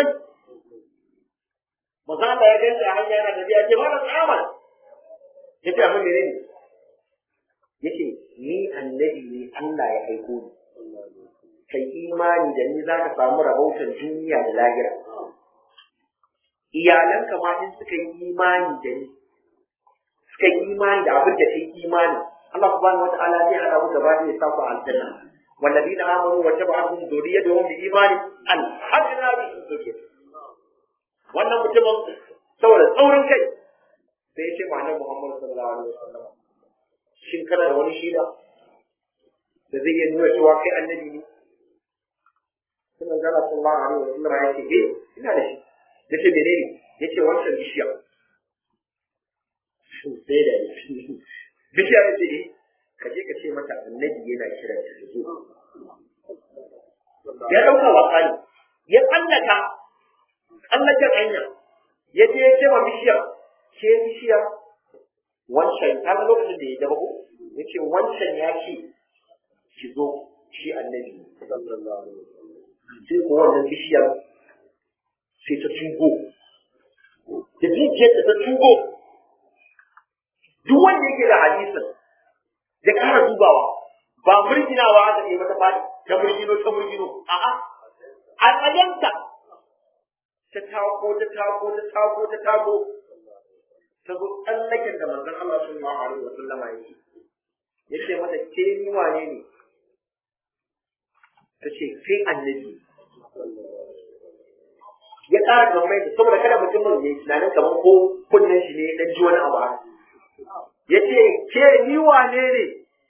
manzon Allah ya gani a hanya yana tafiya ce malam amal yace abin da ne yace ni annabi ne Allah ya aiko ni kai imani da ni zaka samu rahoton duniya da lahira iyalanka ma in suka yi imani da ni suka yi imani da abin da kai imani Allah subhanahu wataala zai hada ku gaba da ya sa ku aljanna والذين آمنوا وتبعهم ذريتهم بإيمان ألحقنا بهم ذريتهم wannan mutumin saboda tsaurin kai sai ya ce ma annabi Muhammad sallallahu alaihi wasallam shin kana da wani shida da zai iya nuna cewa kai annabi ne sai manzo Allah sallallahu alaihi wasallam ya ce eh ina da shi yace menene yace wancan bishiya shin sai da bishiya ta ce ka je ka ce mata annabi yana kira ta zo ya dauka wasa ne ya tsallaka tsallaken hanya ya je ya ce wa bishiyar ke bishiyar wancan ta lokacin da ya daba ko ya ce wancan ya ce ki zo shi annabi sai ko wannan bishiyar sai ta tugo da jijiyar ta tugo duk wanda yake da hadisin ya kara dubawa ba murginawa aka yi mata fadi ta murgino ta murgino a'a a tsayanta ta tako ta tako ta tako ta tako ta zo tsallaken da manzon Allah sallallahu alaihi wa sallama yake yace mata ke ni wane ne ta ce kai annabi ya ƙara kamar da saboda kada mutumin ya yi tunanin kamar ko kunnen shi ne ya ɗan ji wani abu ya ce ke ni wane ne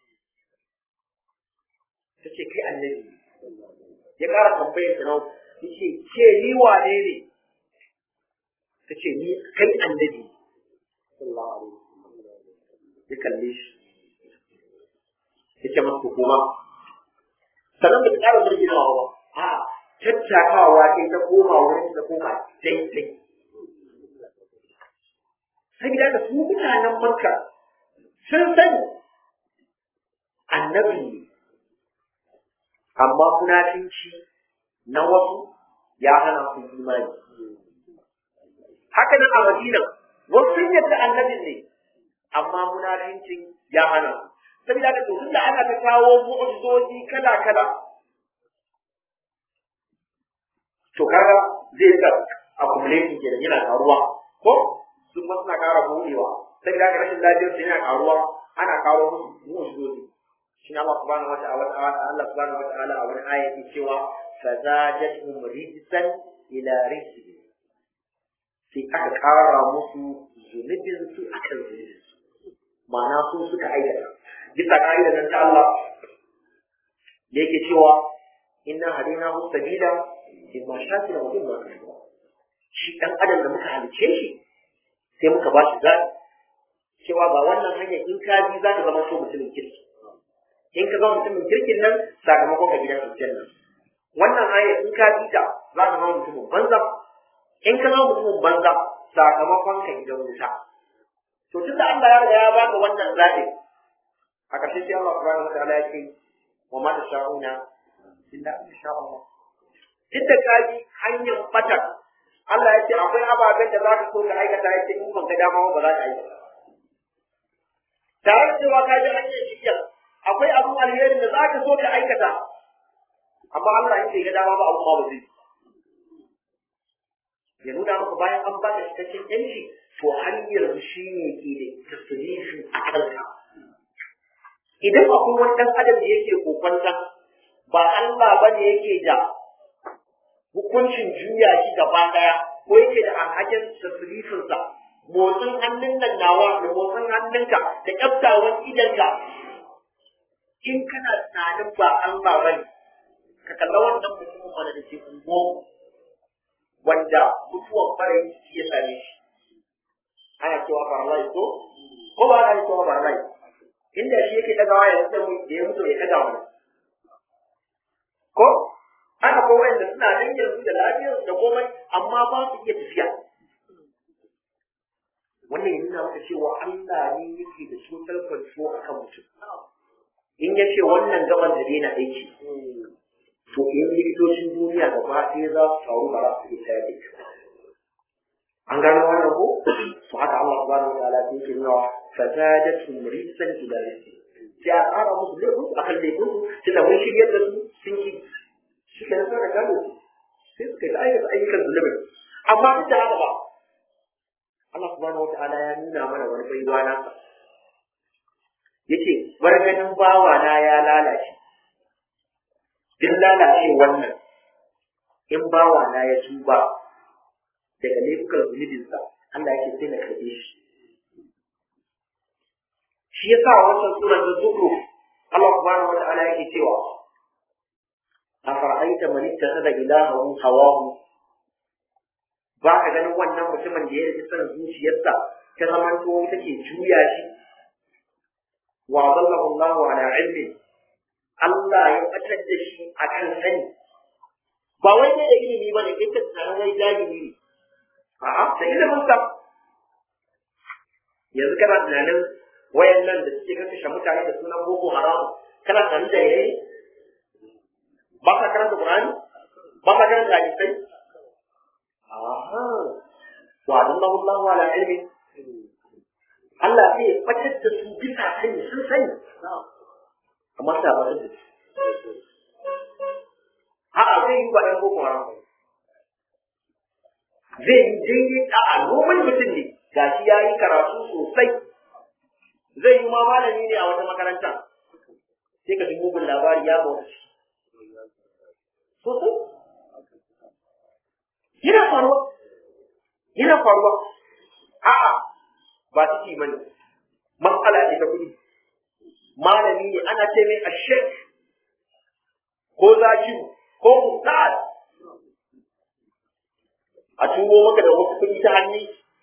ta ce kai annabi ya ƙara tambayar ta nau ya ce ke ni wane ne ta ce ni kai annabi ya kalle shi ya ce masa kuma sannan da ta ƙara zurginawa ba a tattakawa sai ta koma wurin ta koma daidai saboda da su mutanen makka sun sani annabi ne amma munafinci na wasu ya hana su imani haka nan a madina wasu sun yadda annabin ne amma munafincin ya hana saboda haka to tunda ana ta kawo mu'jizoji kala kala to kaga zai ka accumulating kenan yana karuwa ko sun ma suna kara buɗewa saboda haka rashin lafiyar su yana karuwa ana kawo musu mu'jizoji shi Allah subhanahu wata'ala Allah subhanahu wata'ala a wani aya yake cewa fazadatuhum rijsan ila rijsihim sai aka kara musu zunubin su akan zunubin su ma'ana su suka aikata bisa ka'idar nan ta Allah da yake cewa inna hadina hu sabila imma shakira wa imma kafura shi dan adam da muka halice shi sai muka ba shi zaɓi cewa ba wannan hanyar in ka bi za ka zama so mutumin kirki in ka zama mutumin kirkin nan sakamakon ka gidan aljanna wannan hanyar in ka bi ta za ka zama mutumin banza in ka zama mutumin banza sakamakon ka gidan wuta to tunda Allah ya riga ya baka wannan zaɓi a ƙarshe sai Allah subhanahu wa ta'ala ya ce wa ma tasha'una illa in sha Allah duk da ka bi hanyar fatar Allah ya ce akwai ababen da za ka so ka aikata ya ce in ban ga dama ba za ka aikata tare da cewa ka ji hanyar shirya akwai abun alherin da za ka so ka aikata amma Allah in bai ga dama ba abu ba ba zai ya nuna maka bayan an baka cikakken yanci to hanyar shi ne ke da tasirifi a kanka idan akwai wani ɗan adam da yake kokonta ba Allah ba ne yake da hukuncin juya shi gaba ɗaya ko yake da alhakin tasirifinsa motsin hannun nan nawa da motsin hannunka da ƙyaftawan idanka in kana tunanin ba Allah ba ne ka kalla wannan mutumin wanda da ke ungo wanda mutuwan farayin ciki ya same shi ana cewa farlai ko ko ba ana cewa farlai inda shi yake dagawa ya mutu da ya mutu ya daga wani ko haka ko wanda suna nan yanzu da lafiyar da komai amma ba su iya tafiya wannan ya nuna maka cewa Allah ne yake da cutar kwanto a kan mutum in ya ce wannan gaban da daina aiki to in likitocin duniya gaba ɗaya za su taru ba za su iya tayar da ita an gano wannan ko to haka Allah subhanahu wa ta'ala yake nuna fazadatu murisan ila rizqi sai a ƙara musu laifin a kan laifin su sai da mun shiryar da su sun ki shi ke nan da gano su sai suka yi aikata ayyukan zulumin amma duk da haka ba Allah subhanahu wa ta'ala ya nuna mana wani baiwa nasa yace bar ganin bawa na ya lalace duk lalace wannan in bawa na ya tuba daga laifukan zunubinsa Allah yake sai na karɓe shi shi yasa wannan surar da zukru Allah subhanahu wa ta'ala yake cewa afara'aita man ittakhadha ilahahu hawahu ba ka ganin wannan mutumin da ya yi son zuciyarsa ta zamanto take juya shi wa dallahu Allahu ala ilmi Allah ya batar da shi akan sani ba wai ne da ilimi ba ne kai ka tsaron wai jahili ne a'a da ilimin sa yanzu kana tunanin wayan nan da suke kashe mutane da sunan boko haram kana tunanin da yayi ba ka karanta qur'ani ba ka karanta hadisai aha wa dallahu Allahu ala ilmi Allah zai batar da su bisa sani sun sani amma ta ba da a'a zai yi ba ɗan boko haram ba zai yi daidai a noman mutum ne ga shi ya yi karatu sosai zai yi ma malami ne a wata makaranta sai ka ji mugun labari ya bauta shi sosai yana faruwa yana faruwa a'a ba ciki mani matsala ce ta kuɗi malami ne ana ce mai ashek ko zakiru ko ustaz a turo maka da wasu kuɗi ta hannu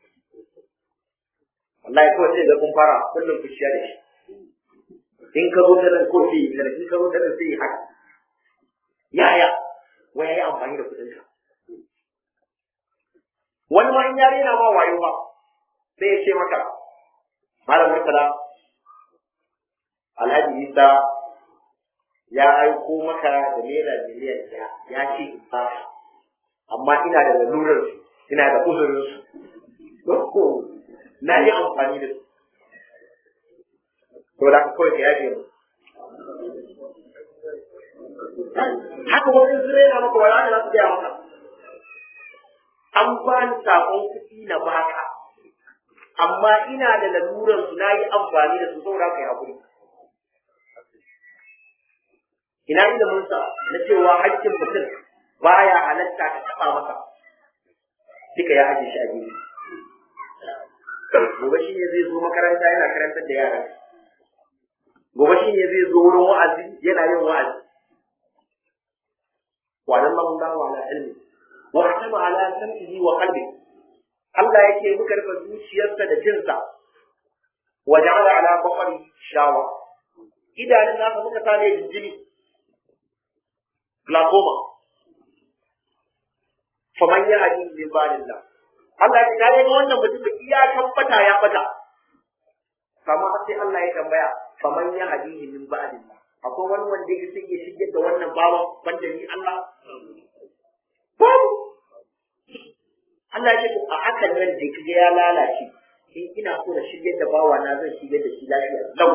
wallahi kawai sai ga kun fara kullum ku da shi in ka zo ta nan ko sai yi in ka zo ta nan sai yi haka yaya wai yayi amfani da kuɗin ka wani ma in yare na ma wayo ba sai ya ce maka malam murtala alhaji isa ya aiko maka da naira miliyan ɗaya ya ce in ba amma ina da lalurar su ina da uzurin su na yi amfani da su to da kawai ka yafe mu haka wani zure na maka wala da za su gaya maka an ba ni sakon kuɗi na baka amma ina da laluran su na yi amfani da su saboda ka yi haƙuri ina ilimin sa na cewa haƙƙin mutum baya halatta ka taɓa masa duka ya ajiye shi a gefe gobe shi ne zai zo makaranta yana karantar da yaran gobe shi ne zai zo wurin wa'azi yana yin wa'azi wa nan man da wa ala ilmi wa hatama ala sam'ihi wa qalbi Allah yake muka rufe zuciyarsa da jinsa wa ja'ala ala basari shawa idanun nasa muka sa ne jinjini glaucoma faman ya hadi min ba'dillah Allah ya kare ga wannan mutum iya tabbata ya fata kamar sai Allah ya tambaya faman ya hadi min ba'dillah akwai wani wanda ya sai ya shige da wannan bawan banda ni Allah babu Allah ya ce a hakan nan da kige ya lalace in ina so na shige da bawa na zan shige da shi lafiya lau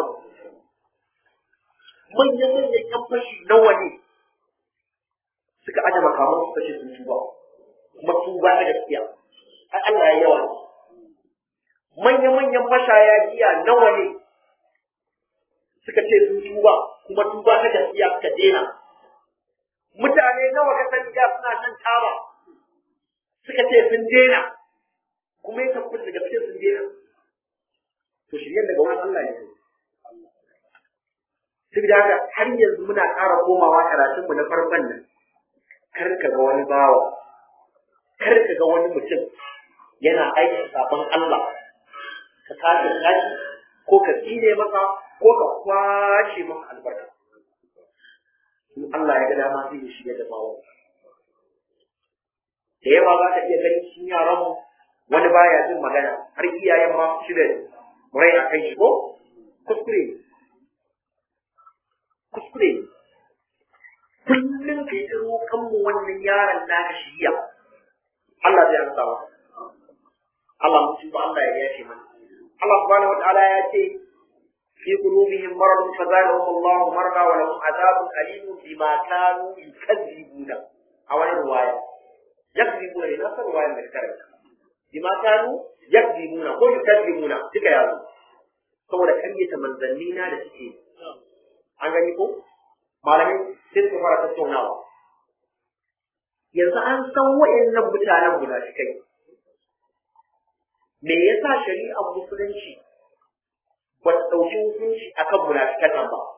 manyan manyan yan fashi nawa ne suka aje makaman su kashe sun tuba kuma tuba na gaskiya ai Allah ya yawa manyan manyan mashaya giya nawa ne suka ce sun tuba kuma tuba ta gaskiya suka dena mutane nawa ka sani da suna shan taba suka ce sun dena kuma ya tabbata da gaskiya sun dena to shiryen daga wani Allah ne saboda haka har yanzu muna ƙara komawa karatunmu na farkon nan kar ka ga wani bawa kar ka ga wani mutum yana aikin sabon Allah ka tashi tashi ko ka tsine masa ko ka kwashe masa albarka in Allah ya ga dama zai shiga da bawa da yawa za ka iya ganin cikin yaran mu wani baya jin magana har iyayen ma shi da rai a kai shi ko kuskure kuskure kullum ka yi roƙon mu wannan yaron naka shiriya Allah zai amsa masa Allah mun tuba Allah ya yafe mana Allah subhanahu wataala ya ce fi qulubihim maradun fazadahum Allah marada wa lahum adhabun alim bima kanu yukazzibuna a wani riwaya yakzibuna ne nasar riwayar da karanta bima kanu yakzibuna ko yukazzibuna duka yazo saboda karyata manzanni na da suke an gani ko malamai sai suka fara tattaunawa yanzu an san wa'annan mutanen munafikai me yasa shari'ar musulunci ba ta ɗauki hukunci akan munafikan nan ba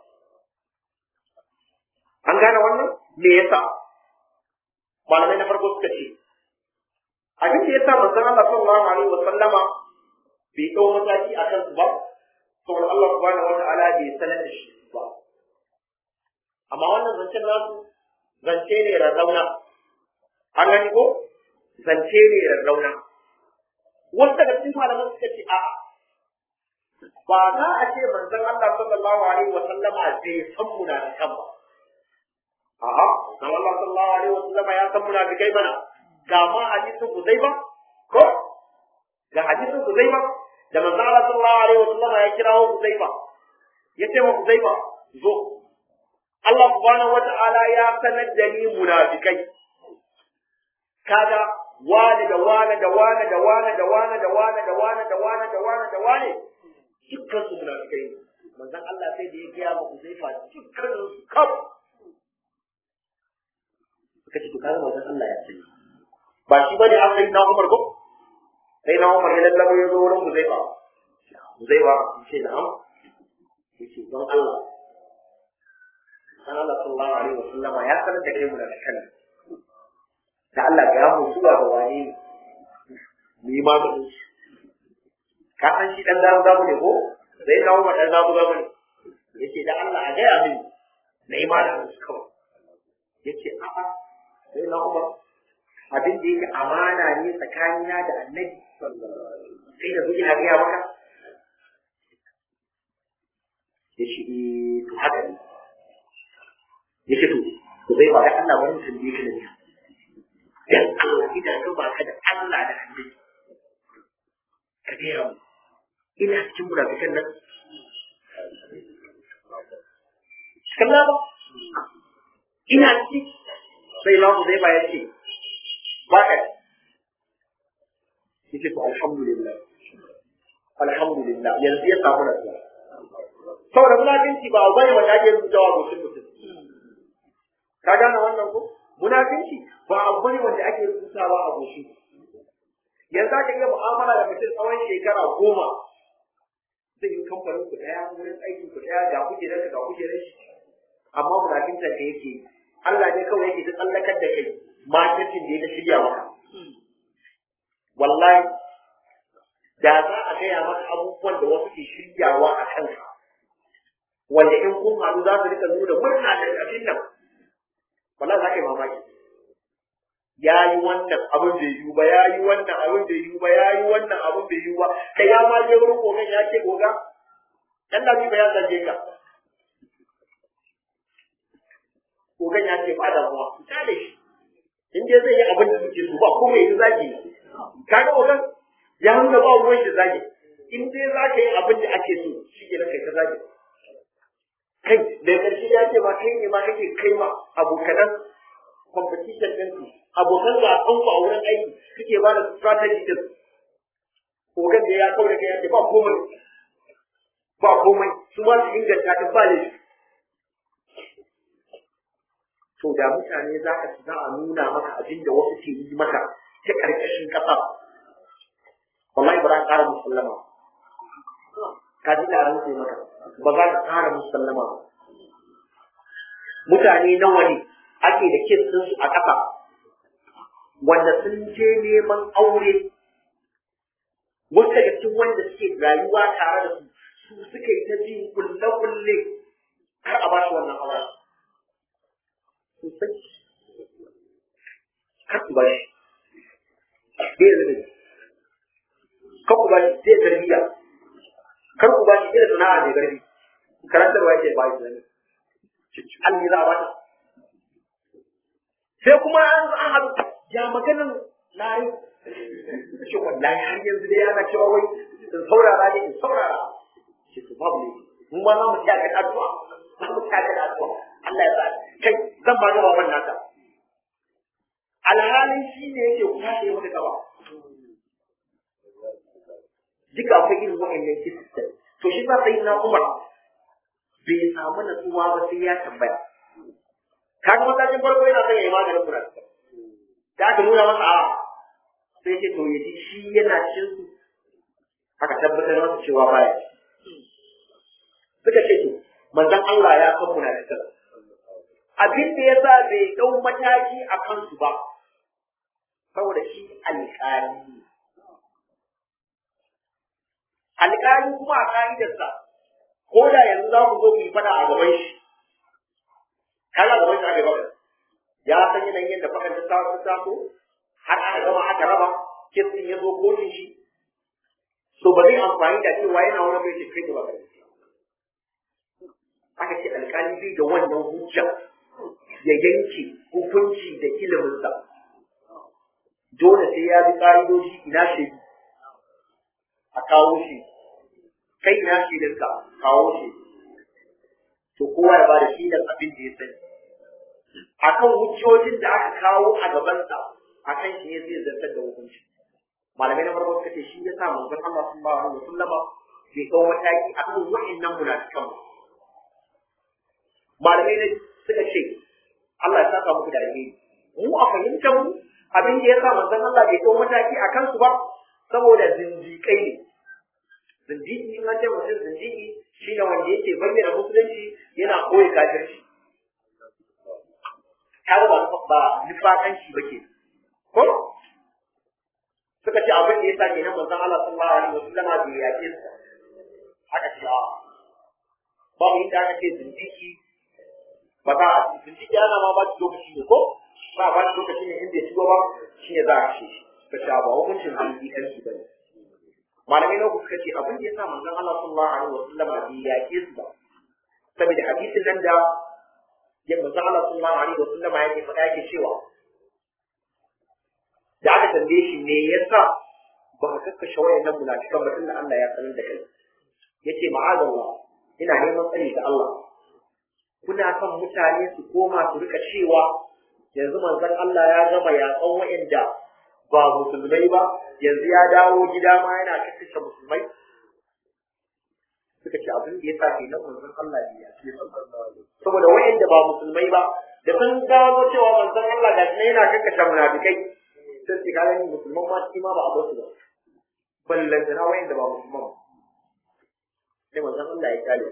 an gane wannan me yasa malamai na farko suka ce abin da yasa manzon Allah sallallahu alaihi wa sallama bai ɗau mataki akan su ba saboda Allah subhanahu wa ta'ala bai sanar da shi ba amma wannan zancen nasu zance ne rarrauna an gani ko zance ne rarrauna wasu daga cikin malaman suka ce a'a ba za a ce manzon Allah sallallahu alaihi wa sallama bai san munafikan ba a'a manzon Allah sallallahu alaihi wa sallama ya san munafikai bana ga ma hadisin Huzaifa ko ga hadisin Huzaifa da manzon Allah sallallahu alaihi wa sallama ya kirawo Huzaifa ya ce wa Huzaifa zo Allah subhanahu wata'ala ya sanar da ni munafikai kaga wani da wani da wani da wani da wani da wani da wani da wani da wani da wani dukkan su munafikai ne manzon Allah sai da ya gaya ma Huzaifa dukkan su kaf suka ce to kaga manzon Allah ya ce ba shi bane an sai na Umar ko sai na Umar ya lallabo ya zo wurin Huzaifa Huzaifa ce na'am yace don Allah dan Allah sallallahu alaihi wa sallama ya sanar da kai munafikan da Allah ga mu zuwa ga wani ne ni ma da shi ka san shi dan zamu zamu ne ko sai na Umar dan zamu zamu ne yace da Allah a ga ya min na yi ma da su kawai yace a'a sai na Umar abin da yake amana ne tsakanina da annabi sai da zuci na gaya maka ya shi to haka ne ya ce to to zai ba da Allah wani mutum da yake da ni dan Allah idan ka ba ka da Allah da annabi ka gaya mu ina cikin munafikan nan kalla ba ina ci sai na ku zai ba ya ce ba ka yake to alhamdulillah alhamdulillah yanzu ya samu nasuwa saboda munafinci ba abu bane wanda ake rubutawa goshin mutum ka gane wannan ko munafinci ba abu bane wanda ake rubutawa a goshin yanzu aka iya mu'amala da mutum tsawon shekara goma zai yi kamfanin ku daya wurin aikin ku daya ga kujerar ka ga kujerar shi amma munafinta da yake Allah ne kawai yake ta tsallakar da kai marketing da ya shirya maka wallahi da za a gaya maka abubuwan da wasu ke shiryawa a kanka wanda in kun haɗu za su rika nuna murna da abin nan wallahi za ka yi mamaki ya yi wannan abin bai yiwu ba ya yi wannan abin bai yiwu ba ya yi wannan abin bai yiwu ba kai ya ma je wurin gogan ya ce goga dan da ba ya zage ka gogan ya ce ba da kuma ta da shi in dai zai yi abin da suke so ba kuma yi zagi kaga gogan ya nuna ba ruwan shi zagi in dai za ka yi abin da ake so shi ke kai ka zagi kai da ƙarshe ya ce ba kai ne ma kake kai ma abokanan competition ɗin su abokan gasan ku a wurin aiki suke ba da strategy din kogan da ya kawo da kai ya ce ba komai ba komai su ma su inganta ta ba ne to da mutane za ka za a nuna maka abin da wasu ke yi maka ta ƙarƙashin ƙasa wallahi ba za ka ƙara musallama ka ji da sai maka ba za ka ƙara musallama ba mutane nawa ne ake da kes ɗinsu a ƙasa wanda sun je neman aure wasu daga cikin wanda suke rayuwa tare da su su suka yi ta jin kulle-kulle kar a ba shi wannan aure sosai kar ku ba shi bai da zai kar ku ba shi zai tarbiyya kar ku ba shi zai sana'a mai garbi karantarwa yake ba shi zane alli za a ba ta sai kuma an an haɗu ya maganin lari ce wallahi har yanzu dai ana cewa wai in saurara ne in saurara ce to babu ne mu ma za mu tsaya da addu'a za mu tsaya da addu'a Allah ya sa kai zan ba ga baban naka alhalin shi ne yake kwashe maka gaba duka akwai irin wa'annan kisistan to shi ba sai na Umar bai samu natsuwa ba sai ya tambaya kaga matakin farko yana son ya yi maganin munafika da aka nuna masa a sai ce to yaji shi yana cin su aka tabbatar masa cewa baya suka ce to manzon Allah ya san munafika abin da ya sa bai dau mataki a kansu ba saboda shi alƙali alƙali kuma a ka'idarsa ko da yanzu za ku zo ku yi fada a gaban shi kaga gaban shi aka yi faɗa ya san yanayin yadda faɗan ta taso taso har aka gama aka raba kisin ya zo kotun shi so ba zai amfani da cewa yana wani mai ce kai da ba aka ce alƙali bai da wannan hujja ya yanke hukunci da iliminsa dole sai ya bi ƙa'idoji ina shi a kawo shi kai ina shi dinka kawo shi to kowa ya bada shi abin da ya sani akan hujjojin da aka kawo a gabansa akan shi ne zai zartar da hukunci malamai na farko suka ce shi ya sa manzon Allah sallallahu alaihi wasallama bai kawo mataki akan wa'annan munafikan ba malamai ne suka ce Allah ya saka muku da alheri mu a fahimtar mu abin da ya sa manzon Allah bai kawo mataki akan su ba saboda zindiƙai ne zindiki in an ce mutum zindiki shi ne wanda yake bayyana musulunci yana koyi kafirci kaga ba ba nifakanci ba ke ko suka ce abin da ya sa kenan manzon Allah sallallahu alaihi wasallam bai yake su aka ce a babu inda aka ce zindiki ba za a zindiki ana ma ba shi lokaci ne ko ba ba shi lokaci ne inda ya shigo ba shi ne za a kashe shi suka ce ba hukuncin zindikanci ba ne malamai na suka ce abin da ya sa manzon Allah sallallahu alaihi wasallam bai yake su ba saboda hadisin nan da ya manzon Allah sallallahu alaihi wasallam yake faɗa yake cewa da aka tambaye shi me yasa ba ka kakkashe wayannan munafikan ba tunda Allah ya sanar da kai yace ma'azallah ina neman tsari ga Allah kuna son mutane su koma su rika cewa yanzu manzon Allah ya gama yaƙan wa'anda ba musulmai ba yanzu ya dawo gida ma yana kakkashe musulmai suka ce abin da ya sa ke nan manzon Allah ne ya ce saboda wa'anda ba musulmai ba da sun gano cewa manzon Allah ga shi yana kakkashe munafikai sai su ga ni musulman ma shi ma ba a bar su ba ballan da wa'anda ba musulman ba sai manzon Allah ya kare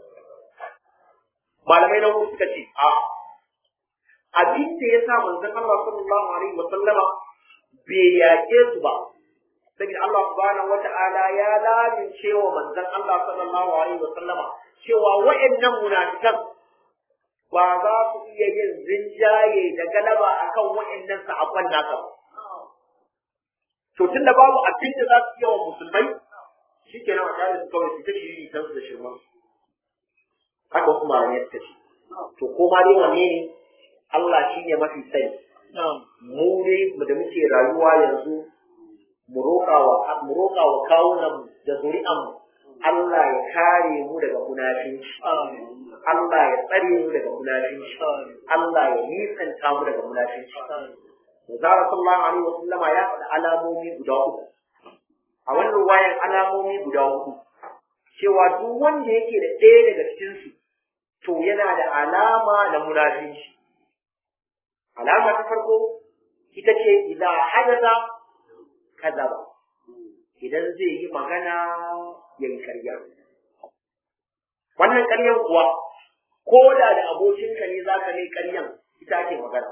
malamai na suka ce a abin da ya sa manzon Allah sallallahu alaihi wa sallama bai yaƙe su ba saboda Allah subhanahu wata'ala ya lamince wa manzon Allah sallallahu alaihi wa sallama cewa wa'annan munafikan ba za su iya yin rinjaye da galaba akan wa'annan sahabban nasa ba to tunda babu abin da za su iya wa musulmai shi ke nan a tare su kawai su ta shiri kan su da shirman haka wasu malamai suka ce to ko ma dai wanne ne Allah shi ne mafi sani mu dai da muke rayuwa yanzu mu roƙa wa mu roƙa wa kawunan da zuri'an Allah ya kare mu daga munafinci Allah ya tsare mu daga munafinci Allah ya nisanta mu daga munafinci Zara sallallahu alaihi wa sallama ya faɗi alamomi guda uku a wannan wayan alamomi guda hudu cewa duk wanda yake da ɗaya daga cikinsu to yana da alama na munafinci alama ta farko ita ce idan hadatha kazaba idan zai yi magana ya yi karya wannan karyan kuwa ko da da abokinka ne za ka mai karyan ita ake magana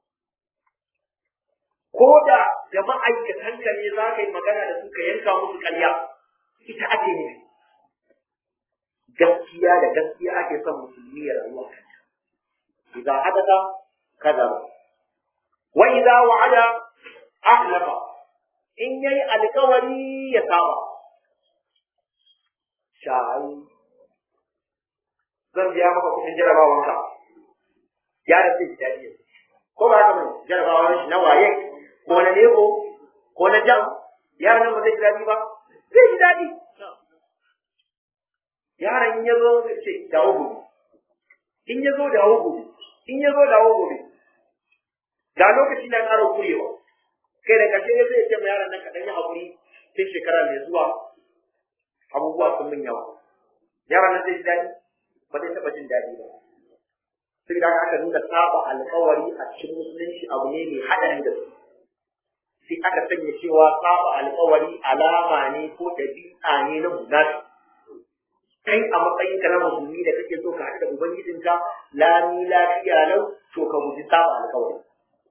ko da da ma'aikatanka ne za ka yi magana da su ka yanka musu karya ita ake nufi gaskiya da gaskiya ake son musulmi ya rayuwa idan hadaka kaza wa idza wa'ada ahlafa in yayi alkawari ya saba shai zan biya maka kuɗin jarabawanka ya da sai daɗi ko ba haka bane jarabawan shi na waye ko na lebo ko na jam yaran nan ba zai ji daɗi ba zai ji daɗi yaron in ya zo zai ce dawo gobe in ya zo dawo gobe in ya zo dawo gobe ga lokaci na ƙara kurewa kai da ƙarshe ne zai ce ma yaron nan kaɗan yi haƙuri sai shekara mai zuwa abubuwa sun min yawa yaron nan zai ji daɗi ba zai taɓa jin daɗi ba sai da aka nuna saba alƙawari a cikin musulunci abu ne mai haɗari da su sai aka sanya cewa saba alƙawari alama ne ko ɗabi'a ne na munafi kai a matsayin ka na musulmi da kake so ka haɗu da ubangijinka lami lafiya lau to ka guji saba alƙawari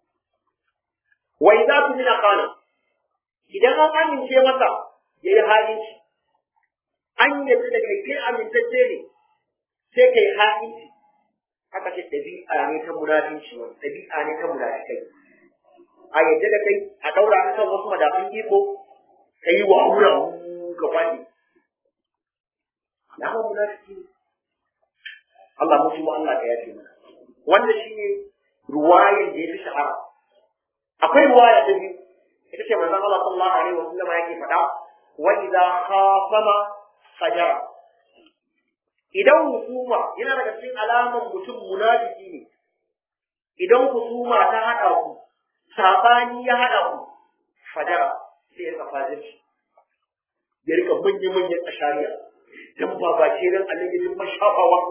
wa idza tumina qala idan an amince masa yayi halinci an yadda da kai kai amintacce ne sai kai halinci haka ce ɗabi'a ne ta munafinci wani ɗabi'a ne ta munafikai a yadda da kai a ɗaura ka kan wasu madafin iko ka yi wa wura ka faɗi alamar munafiki ne Allah mutu mu Allah ka yafe mana wannan shine ruwayan da ya fi shahara akwai ruwaya ta biyu ita ce manzon Allah sallallahu alaihi wa sallam yake faɗa wa idza khasama fajara idan hukuma yana daga cikin alaman mutum munafiki ne idan hukuma ta haɗa ku sabani ya haɗa ku fajara sai ya kafa shi ya rika manya-manyan ashariya dan ba ba ce dan Allah ya ji mashafawa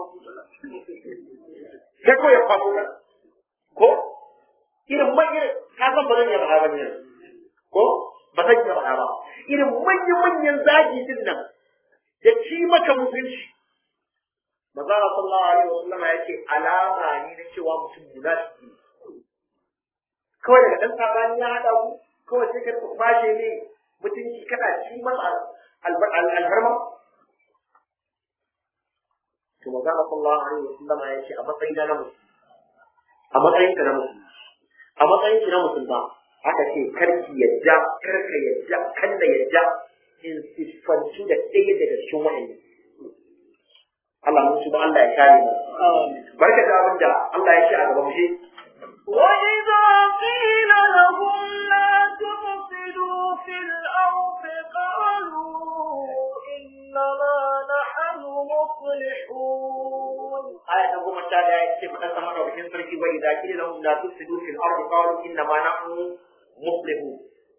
sai ko ya kwaso ka ko irin manyan ka san ba zan iya faɗa ba ne ko ba zan iya faɗa ba irin manyan-manyan zagi din nan da ci maka mutunci maza sallallahu alaihi wa sallama yake alama ne na cewa mutum munafiki kawai daga dan sabani ya hada ku kawai sai ka kwashe ne mutunci kana ci masa alfarma to maza sallallahu alaihi wa sallama yake a matsayin na musulmi a matsayin ka na musulmi a matsayin ki na musulma aka ce karki yadda karka yadda kalla yadda in siffantu da ɗaya daga cikin wa'annan Allah mun ba Allah ya kare mu. Barka da abin da Allah ya ce a gaban shi. وإذا قيل لهم لا تفسدوا في الأرض faɗa sama da bikin sarki wa idza qila lahum la tufsidu fil ardi qalu inna ma nahnu muslihun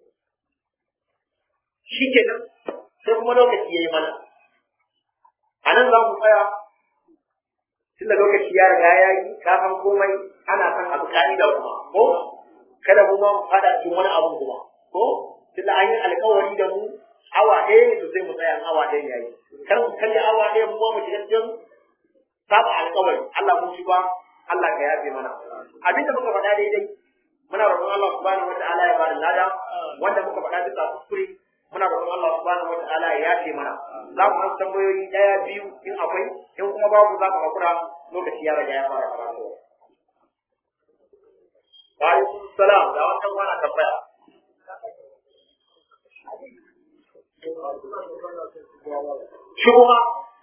shikenan sai kuma lokaci yayi mana anan za mu tsaya tunda lokaci ya riga ya yi ka san komai ana san abu ka'ida kuma ko kada mu ma mu fada cikin wani abu kuma ko tunda an yi alkawari da mu awa ɗaya ne to sai mu tsaya awa ɗaya yayi kar mu kalli awa ɗaya mu ma mu shiga cikin saba alkawari Allah mun shi ba Allah ka yafe mana abin da muka faɗa daidai muna roƙon Allah subhanahu wata'ala ya bada lada wanda muka faɗa bisa kuskure muna roƙon Allah subhanahu wata'ala ya yafe mana za mu san tambayoyi ɗaya biyu in akwai in kuma babu za ka hakura lokaci ya riga ya fara karatu wa alaikum salam da wannan wani tambaya shubha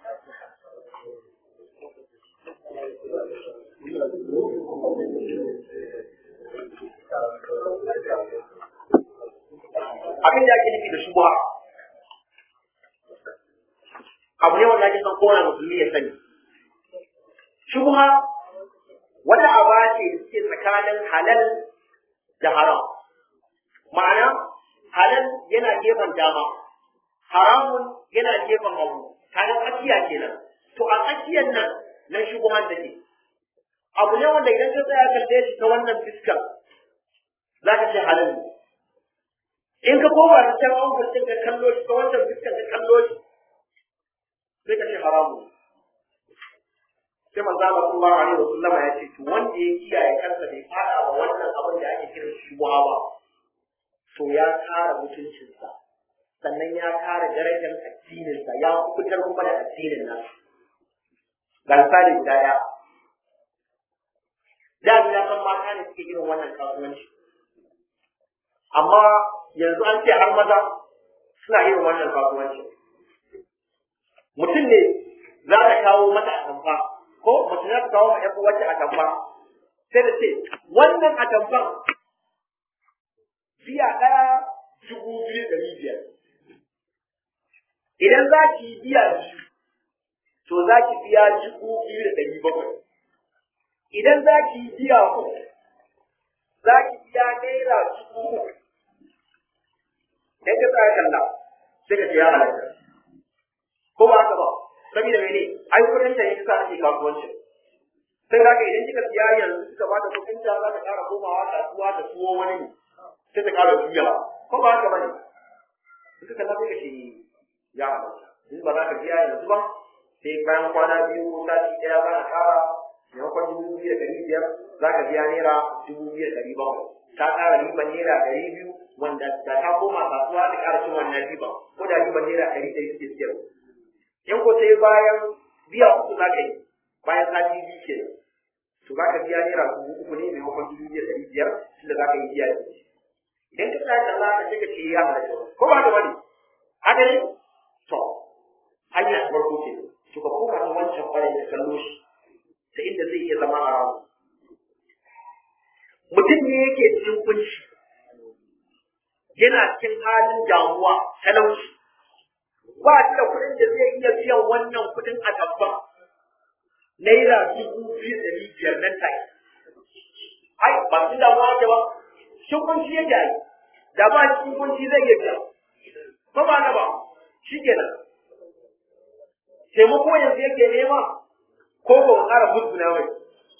abin da ake nufi da shubha abu ne wanda ake son kowane musulmi ya sani shubha wata aba ce da suke tsakanin halal da haram ma'ana halal yana gefen dama haramun yana gefen hagu kaga tsakiya kenan to a tsakiyar nan nan shubuhan da ke abu ne wanda idan ka tsaya kalle shi ta wannan fiskar za ka ce halal ne in ka koma da can an furtin ka kallo shi ta wannan fiskar ka kallo shi sai ka ce haramu sai manzo Allah sallallahu alaihi wasallam ya ce to wanda ya kiyaye kansa bai fada wa wannan abin da ake kira shubuha ba to ya kara mutuncinsa sannan ya kare darajar addininsa ya fitar kuma da addinin nasa ga misali guda ɗaya da ya san mata ne suke irin wannan kasuwanci amma yanzu an ce har maza suna irin wannan kasuwanci mutum ne za ta kawo mata atamfa ko mace za ta kawo ma ƴan uwarta atamfa sai da ce wannan atamfan biya ɗaya dubu biyu ɗari biyar idan za ki yi biya biyu to za ki biya dubu biyu da ɗari bakwai idan za ki yi biya uku za ki biya naira dubu uku idan ka tsaya kalla sai ka ce ya halatta ko ba haka ba saboda mene ai kudin ta yake sa ake kasuwanci sai da idan kika siya yanzu kika ba ta kudin ta za ta ƙara komawa kasuwa ta tuwo wani ne sai ta ƙara juya ko ba haka bane suka kalla sai ka ce ya halatta in ba za ka biya yanzu ba sai bayan kwana biyu ko sati ɗaya za ka ƙara maimakon dubu biyu da ɗari biyar za ka biya naira dubu biyu da ɗari bakwai ta ƙara riban naira ɗari biyu wanda da ta koma kasuwa ta ƙara cin wannan riban ko da riban naira ɗari ɗari suke siyarwa in ko sai bayan biya uku za ka yi bayan sati biyu ke to za ka biya naira dubu uku ne maimakon dubu biyu da ɗari biyar tunda za ka yi biya da idan ka tsaya kalla ka ce ka ce ya halatta ko ba ka bane haka ne to hanya ta farko ce to ka koma ta wancan ɓarin da kallo shi ta inda zai iya zama a ramu mutum ne yake cikin kunci yana cikin halin damuwa talauci ba shi da kuɗin da zai iya biyan wannan kuɗin a tabba naira dubu biyu da biyar nan take ai ba su damuwa ke ba shin kunci yake yi da ba shi kunci zai iya biya ba ba na ba shi kenan taimako yanzu yake nema ko ko ƙara musguna mai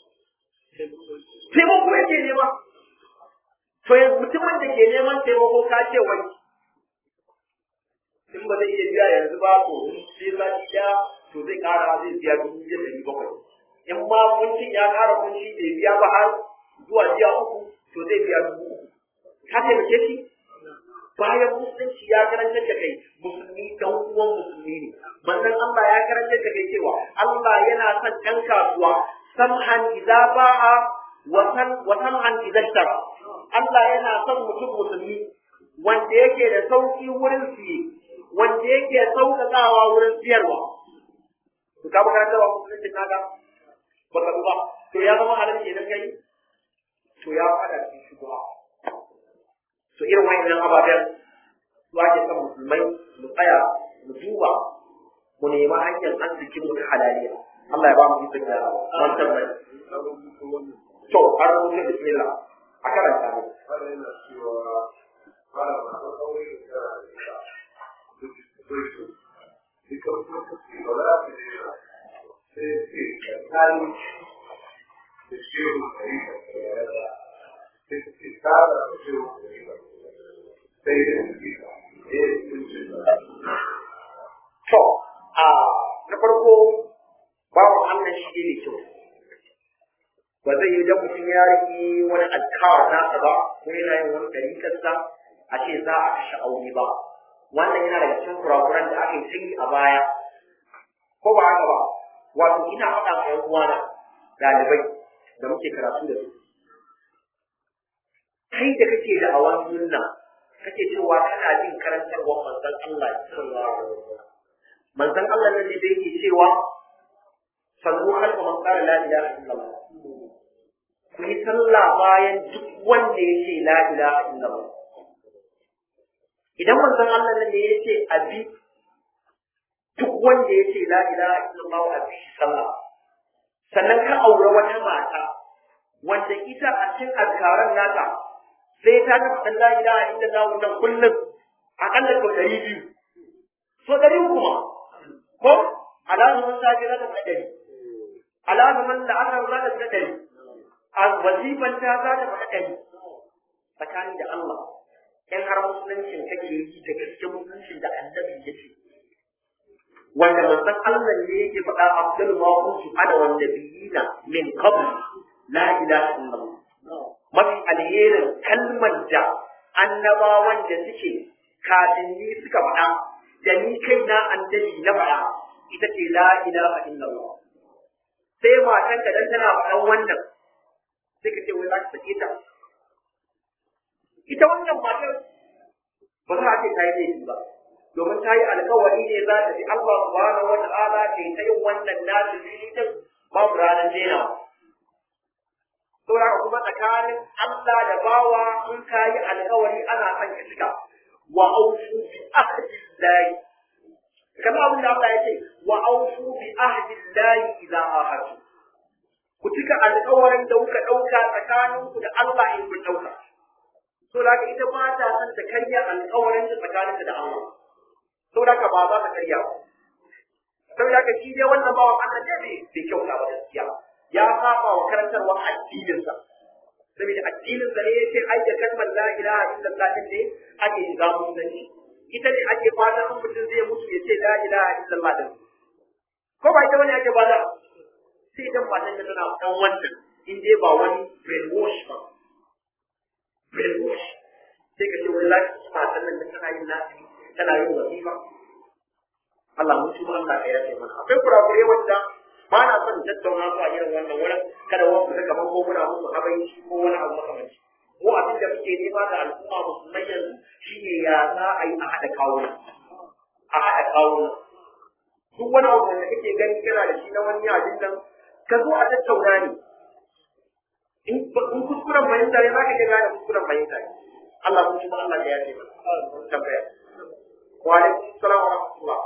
taimako yake nema to yanzu mutumin da ke neman taimako ka ce wani in ba zai iya biya yanzu ba to sai sati ɗaya to zai ƙara zai biya dubu biyar da bakwai in ma kuncin ya ƙara kunci bai biya ba har zuwa jiya uku to zai biya dubu uku ka taimake shi bayan musulunci ya karantar da kai musulmi dan uwan musulmi ne manzon Allah ya karantar da kai cewa Allah yana son ɗan kasuwa samhan idza ba'a wa san wa samhan idza ishtara Allah yana son mutum musulmi wanda yake da sauki wurin siye wanda yake sauƙaƙawa wurin siyarwa to ka baka da musulunci kaga baka duba to ya zama halin kenan kai to ya fada cikin shugaba to irin wayannan ababen su ake son musulmai mu tsaya mu duba mu nemi hanyar arzikin mu ta halaliya Allah ya ba mu ikon da wannan to har rubuta bismillah a karanta ne To, a na farko bawan Allah shi ne kyau. Ba zai yi dan mutum ya riƙe wani alkawar nasa ba, ko yana yin wani ɗarikarsa a ce za a kashe aure ba. Wannan yana daga cikin kurakuran da aka yi sai a baya. Ko ba haka ba, wato ina faɗa ma ‘yan uwana ɗalibai da muke karatu da su. Kai da kake da awan sunna, kake cewa kana jin karantarwar manzon Allah sallallahu alaihi wasallam. manzon Allah nan ne da yake cewa sallu khalfa man qala la ilaha illallah ku yi sallah bayan duk wanda ya ce la ilaha illallah idan manzon Allah nan ne ya ce abi duk wanda ya ce la ilaha illallah a bi sallah sannan ka aure wata mata wanda ita a cikin azkaran nata sai ta ga la ilaha illallah wannan kullum akalla sau ɗari biyu so ɗari kuma ko alazumin safe za ta fi ɗari alazumin la'asar za ta fi ɗari a wazifan ta za ta fi ɗari tsakani da Allah in har musuluncin kake yi da gaske musuluncin da annabi ya ce wanda manzon Allah ne yake faɗa abdul ma kuntu ana wan nabiyina min qabl la ilaha illallah mafi alherin kalmar da annabawan da suke kafin ni suka faɗa da ni kai na annabi na faɗa ita ce la ilaha illallah sai matan ka dan tana faɗan wannan sai ka ce wai za ka sake ta ita wannan matar ba za a ce ta yi laifi ba domin ta yi alkawari ne za ta ji Allah subhanahu wa ta'ala ke ta yin wannan nasu din babu ranar jenawa saboda kuma tsakanin Allah da bawa in ka yi alkawari ana son ka cika wa aufu bi ahdillahi kamar abin da Allah ya ce wa aufu bi ahdillahi idza ahadu ku cika alkawarin da kuka dauka tsakaninku da Allah in kun dauka so da ita ba ta son ta karya alkawarin da tsakaninta da Allah so da ba za ta karya ba saboda ka shi dai wannan bawan Allah ne bai bai kyauta ba gaskiya ya saba wa karantarwar addininsa saboda addininsa ne yace ai da kalmar la ilaha illallah din ne ake shiga musulunci ita ne ake fatan in mutum zai mutu ya ce la ilaha illallah din ko ba ita wani ake bada sai idan matan da tana dan wannan in dai ba wani brainwash ba brainwash sai ka ce wani lafi matan nan da tana yin lafi tana yin wasifa Allah mun tuba Allah ka yafe mana akwai kurakure wanda ba na son tattauna su a irin wannan wurin kada wasu daga kamar ko muna musu habanci ko wani abu makamanci mu abin da muke nema da al'umma musulmai yanzu shine ya za a yi a haɗa kawuna a haɗa kawuna duk wani abu da kake gani kana da shi na wani abin nan ka zo a tattauna ne in kuskuren fahimta ne za ka gane kuskuren fahimta ne Allah mun tuba Allah ya yafe mana tambaya wa alaikum salam wa rahmatullah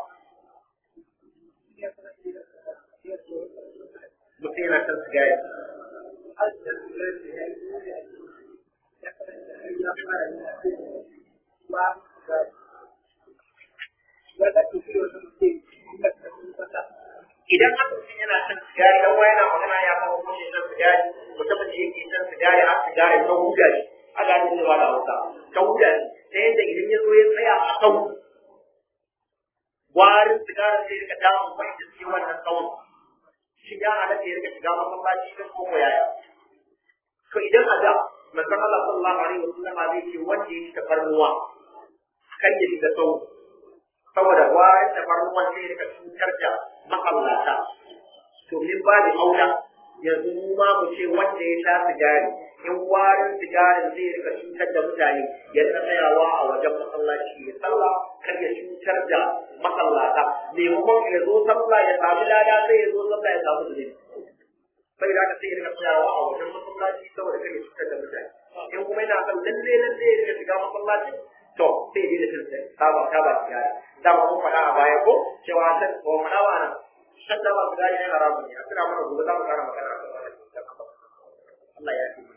mutum yana son sigari idan aka mutum yana son sigari dan wani yana magana ya kawo mashi son sigari mutumin da yake son sigari har sigari ta huda shi a gani ne ba da hausa ta huda shi ta yadda idan ya zo ya tsaya a sau warin sigarin zai rika damun mai da suke wannan tsawon shi ya halatta ya rika shiga masallaci don koko yaya to idan a da manzon Allah sallallahu alaihi wasallam zai ce wanda ya ci tafarnuwa kan ya shiga sau saboda warin tafarnuwan zai rika cutar da masallata to min ba da aula yanzu mu ma mu ce wanda ya sha sigari in warin sigarin zai rika cutar da mutane ya rika tsayawa a wajen masallaci ya sallah kar ya cutar da masallata maimakon ya zo sallah ya samu lada sai ya zo sallah ya samu zunubi sai da sai ya rika tsayawa a wajen masallaci saboda kar ya cutar da mutane in kuma yana son lalle lalle ya rika shiga masallaci to sai dai da tunta saba ta ba sigari dama mun faɗa a baya ko cewa san ko faɗa ba nan shan da ba sigari ne haramun ne a kira mana gobe za mu fara magana a kan wannan Allah ya yi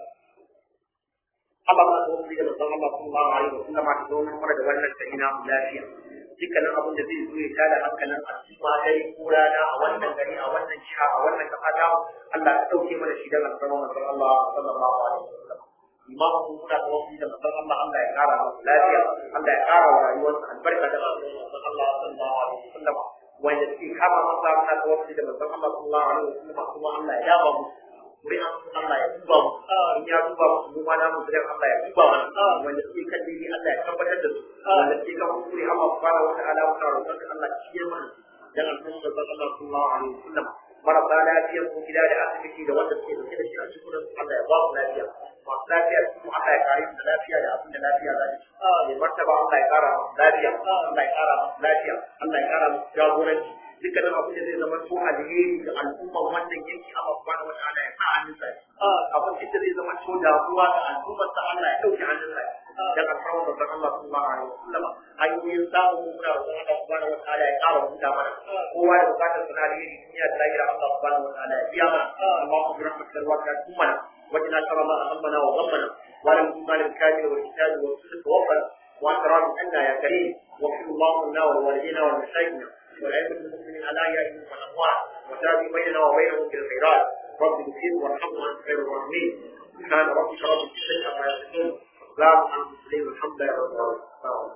Allah ma ko da manzon Allah sallallahu alaihi wasallam ta zo mun fara da wannan ta ina mu lafiya dukkanin abin da zai zo ya tada hankalin al'umma dare ko rana a wannan gari a wannan jiha a wannan kasa ta Allah ya dauke mana shi dan alfarma manzon Allah sallallahu alaihi wasallam imamu mu muna da wasu da manzon Allah Allah ya kara masa lafiya Allah ya kara wa rayuwarsa albarka da manzon Allah sallallahu alaihi wasallam wanda suke kama masa muna da wasu da manzon Allah sallallahu alaihi wasallam kuma Allah ya dawo mu wurin Allah ya duba mu in ya duba mu mu ma namu gidan Allah ya duba mana wanda suke kan dini Allah ya tabbatar da su wanda suke kan hukuri Allah subhanahu wa ta'ala muna roƙon Allah ya ciyar mana dan alfarma da Allah sallallahu alaihi wasallam marasa lafiyar mu gida da asibiti da wanda suke dauke da shi a cikin Allah ya ba mu lafiya masu lafiya su Allah ya kare mu da lafiya da abin da lafiya za ta mai martaba Allah ya kara mu lafiya Allah ya kara mu lafiya Allah ya kara mu jagoranci dukkanin abin da zai zama to alheri ga al'umman wannan yanki Allah subhanahu wa ta'ala ya sa hannun sa abin da zai zama to damuwa ga al'ummar sa Allah ya dauke hannun sa dan alfarma da Allah sallallahu alaihi wasallam hanyoyin samu muna roƙon Allah subhanahu wa ta'ala ya kara buɗa mana kowa da bukatar sa na alheri duniya da lahira Allah subhanahu wa ta'ala ya biya mana Allahumma bi rahmatika wa ta'ala وجنا شر ما أهمنا وغمنا ولم تمال الكامل والكتاب والسنة توفنا وأنت راض عنا يا كريم واغفر اللهم لنا ولوالدينا ولمشايخنا والأئمة المسلمين على أيامهم والأموات وتابع بيننا وبينهم بالخيرات رب اغفر وارحم وأنت خير الراحمين سبحان ربك رب العزة عما يصفون سلام على المرسلين والحمد لله رب العالمين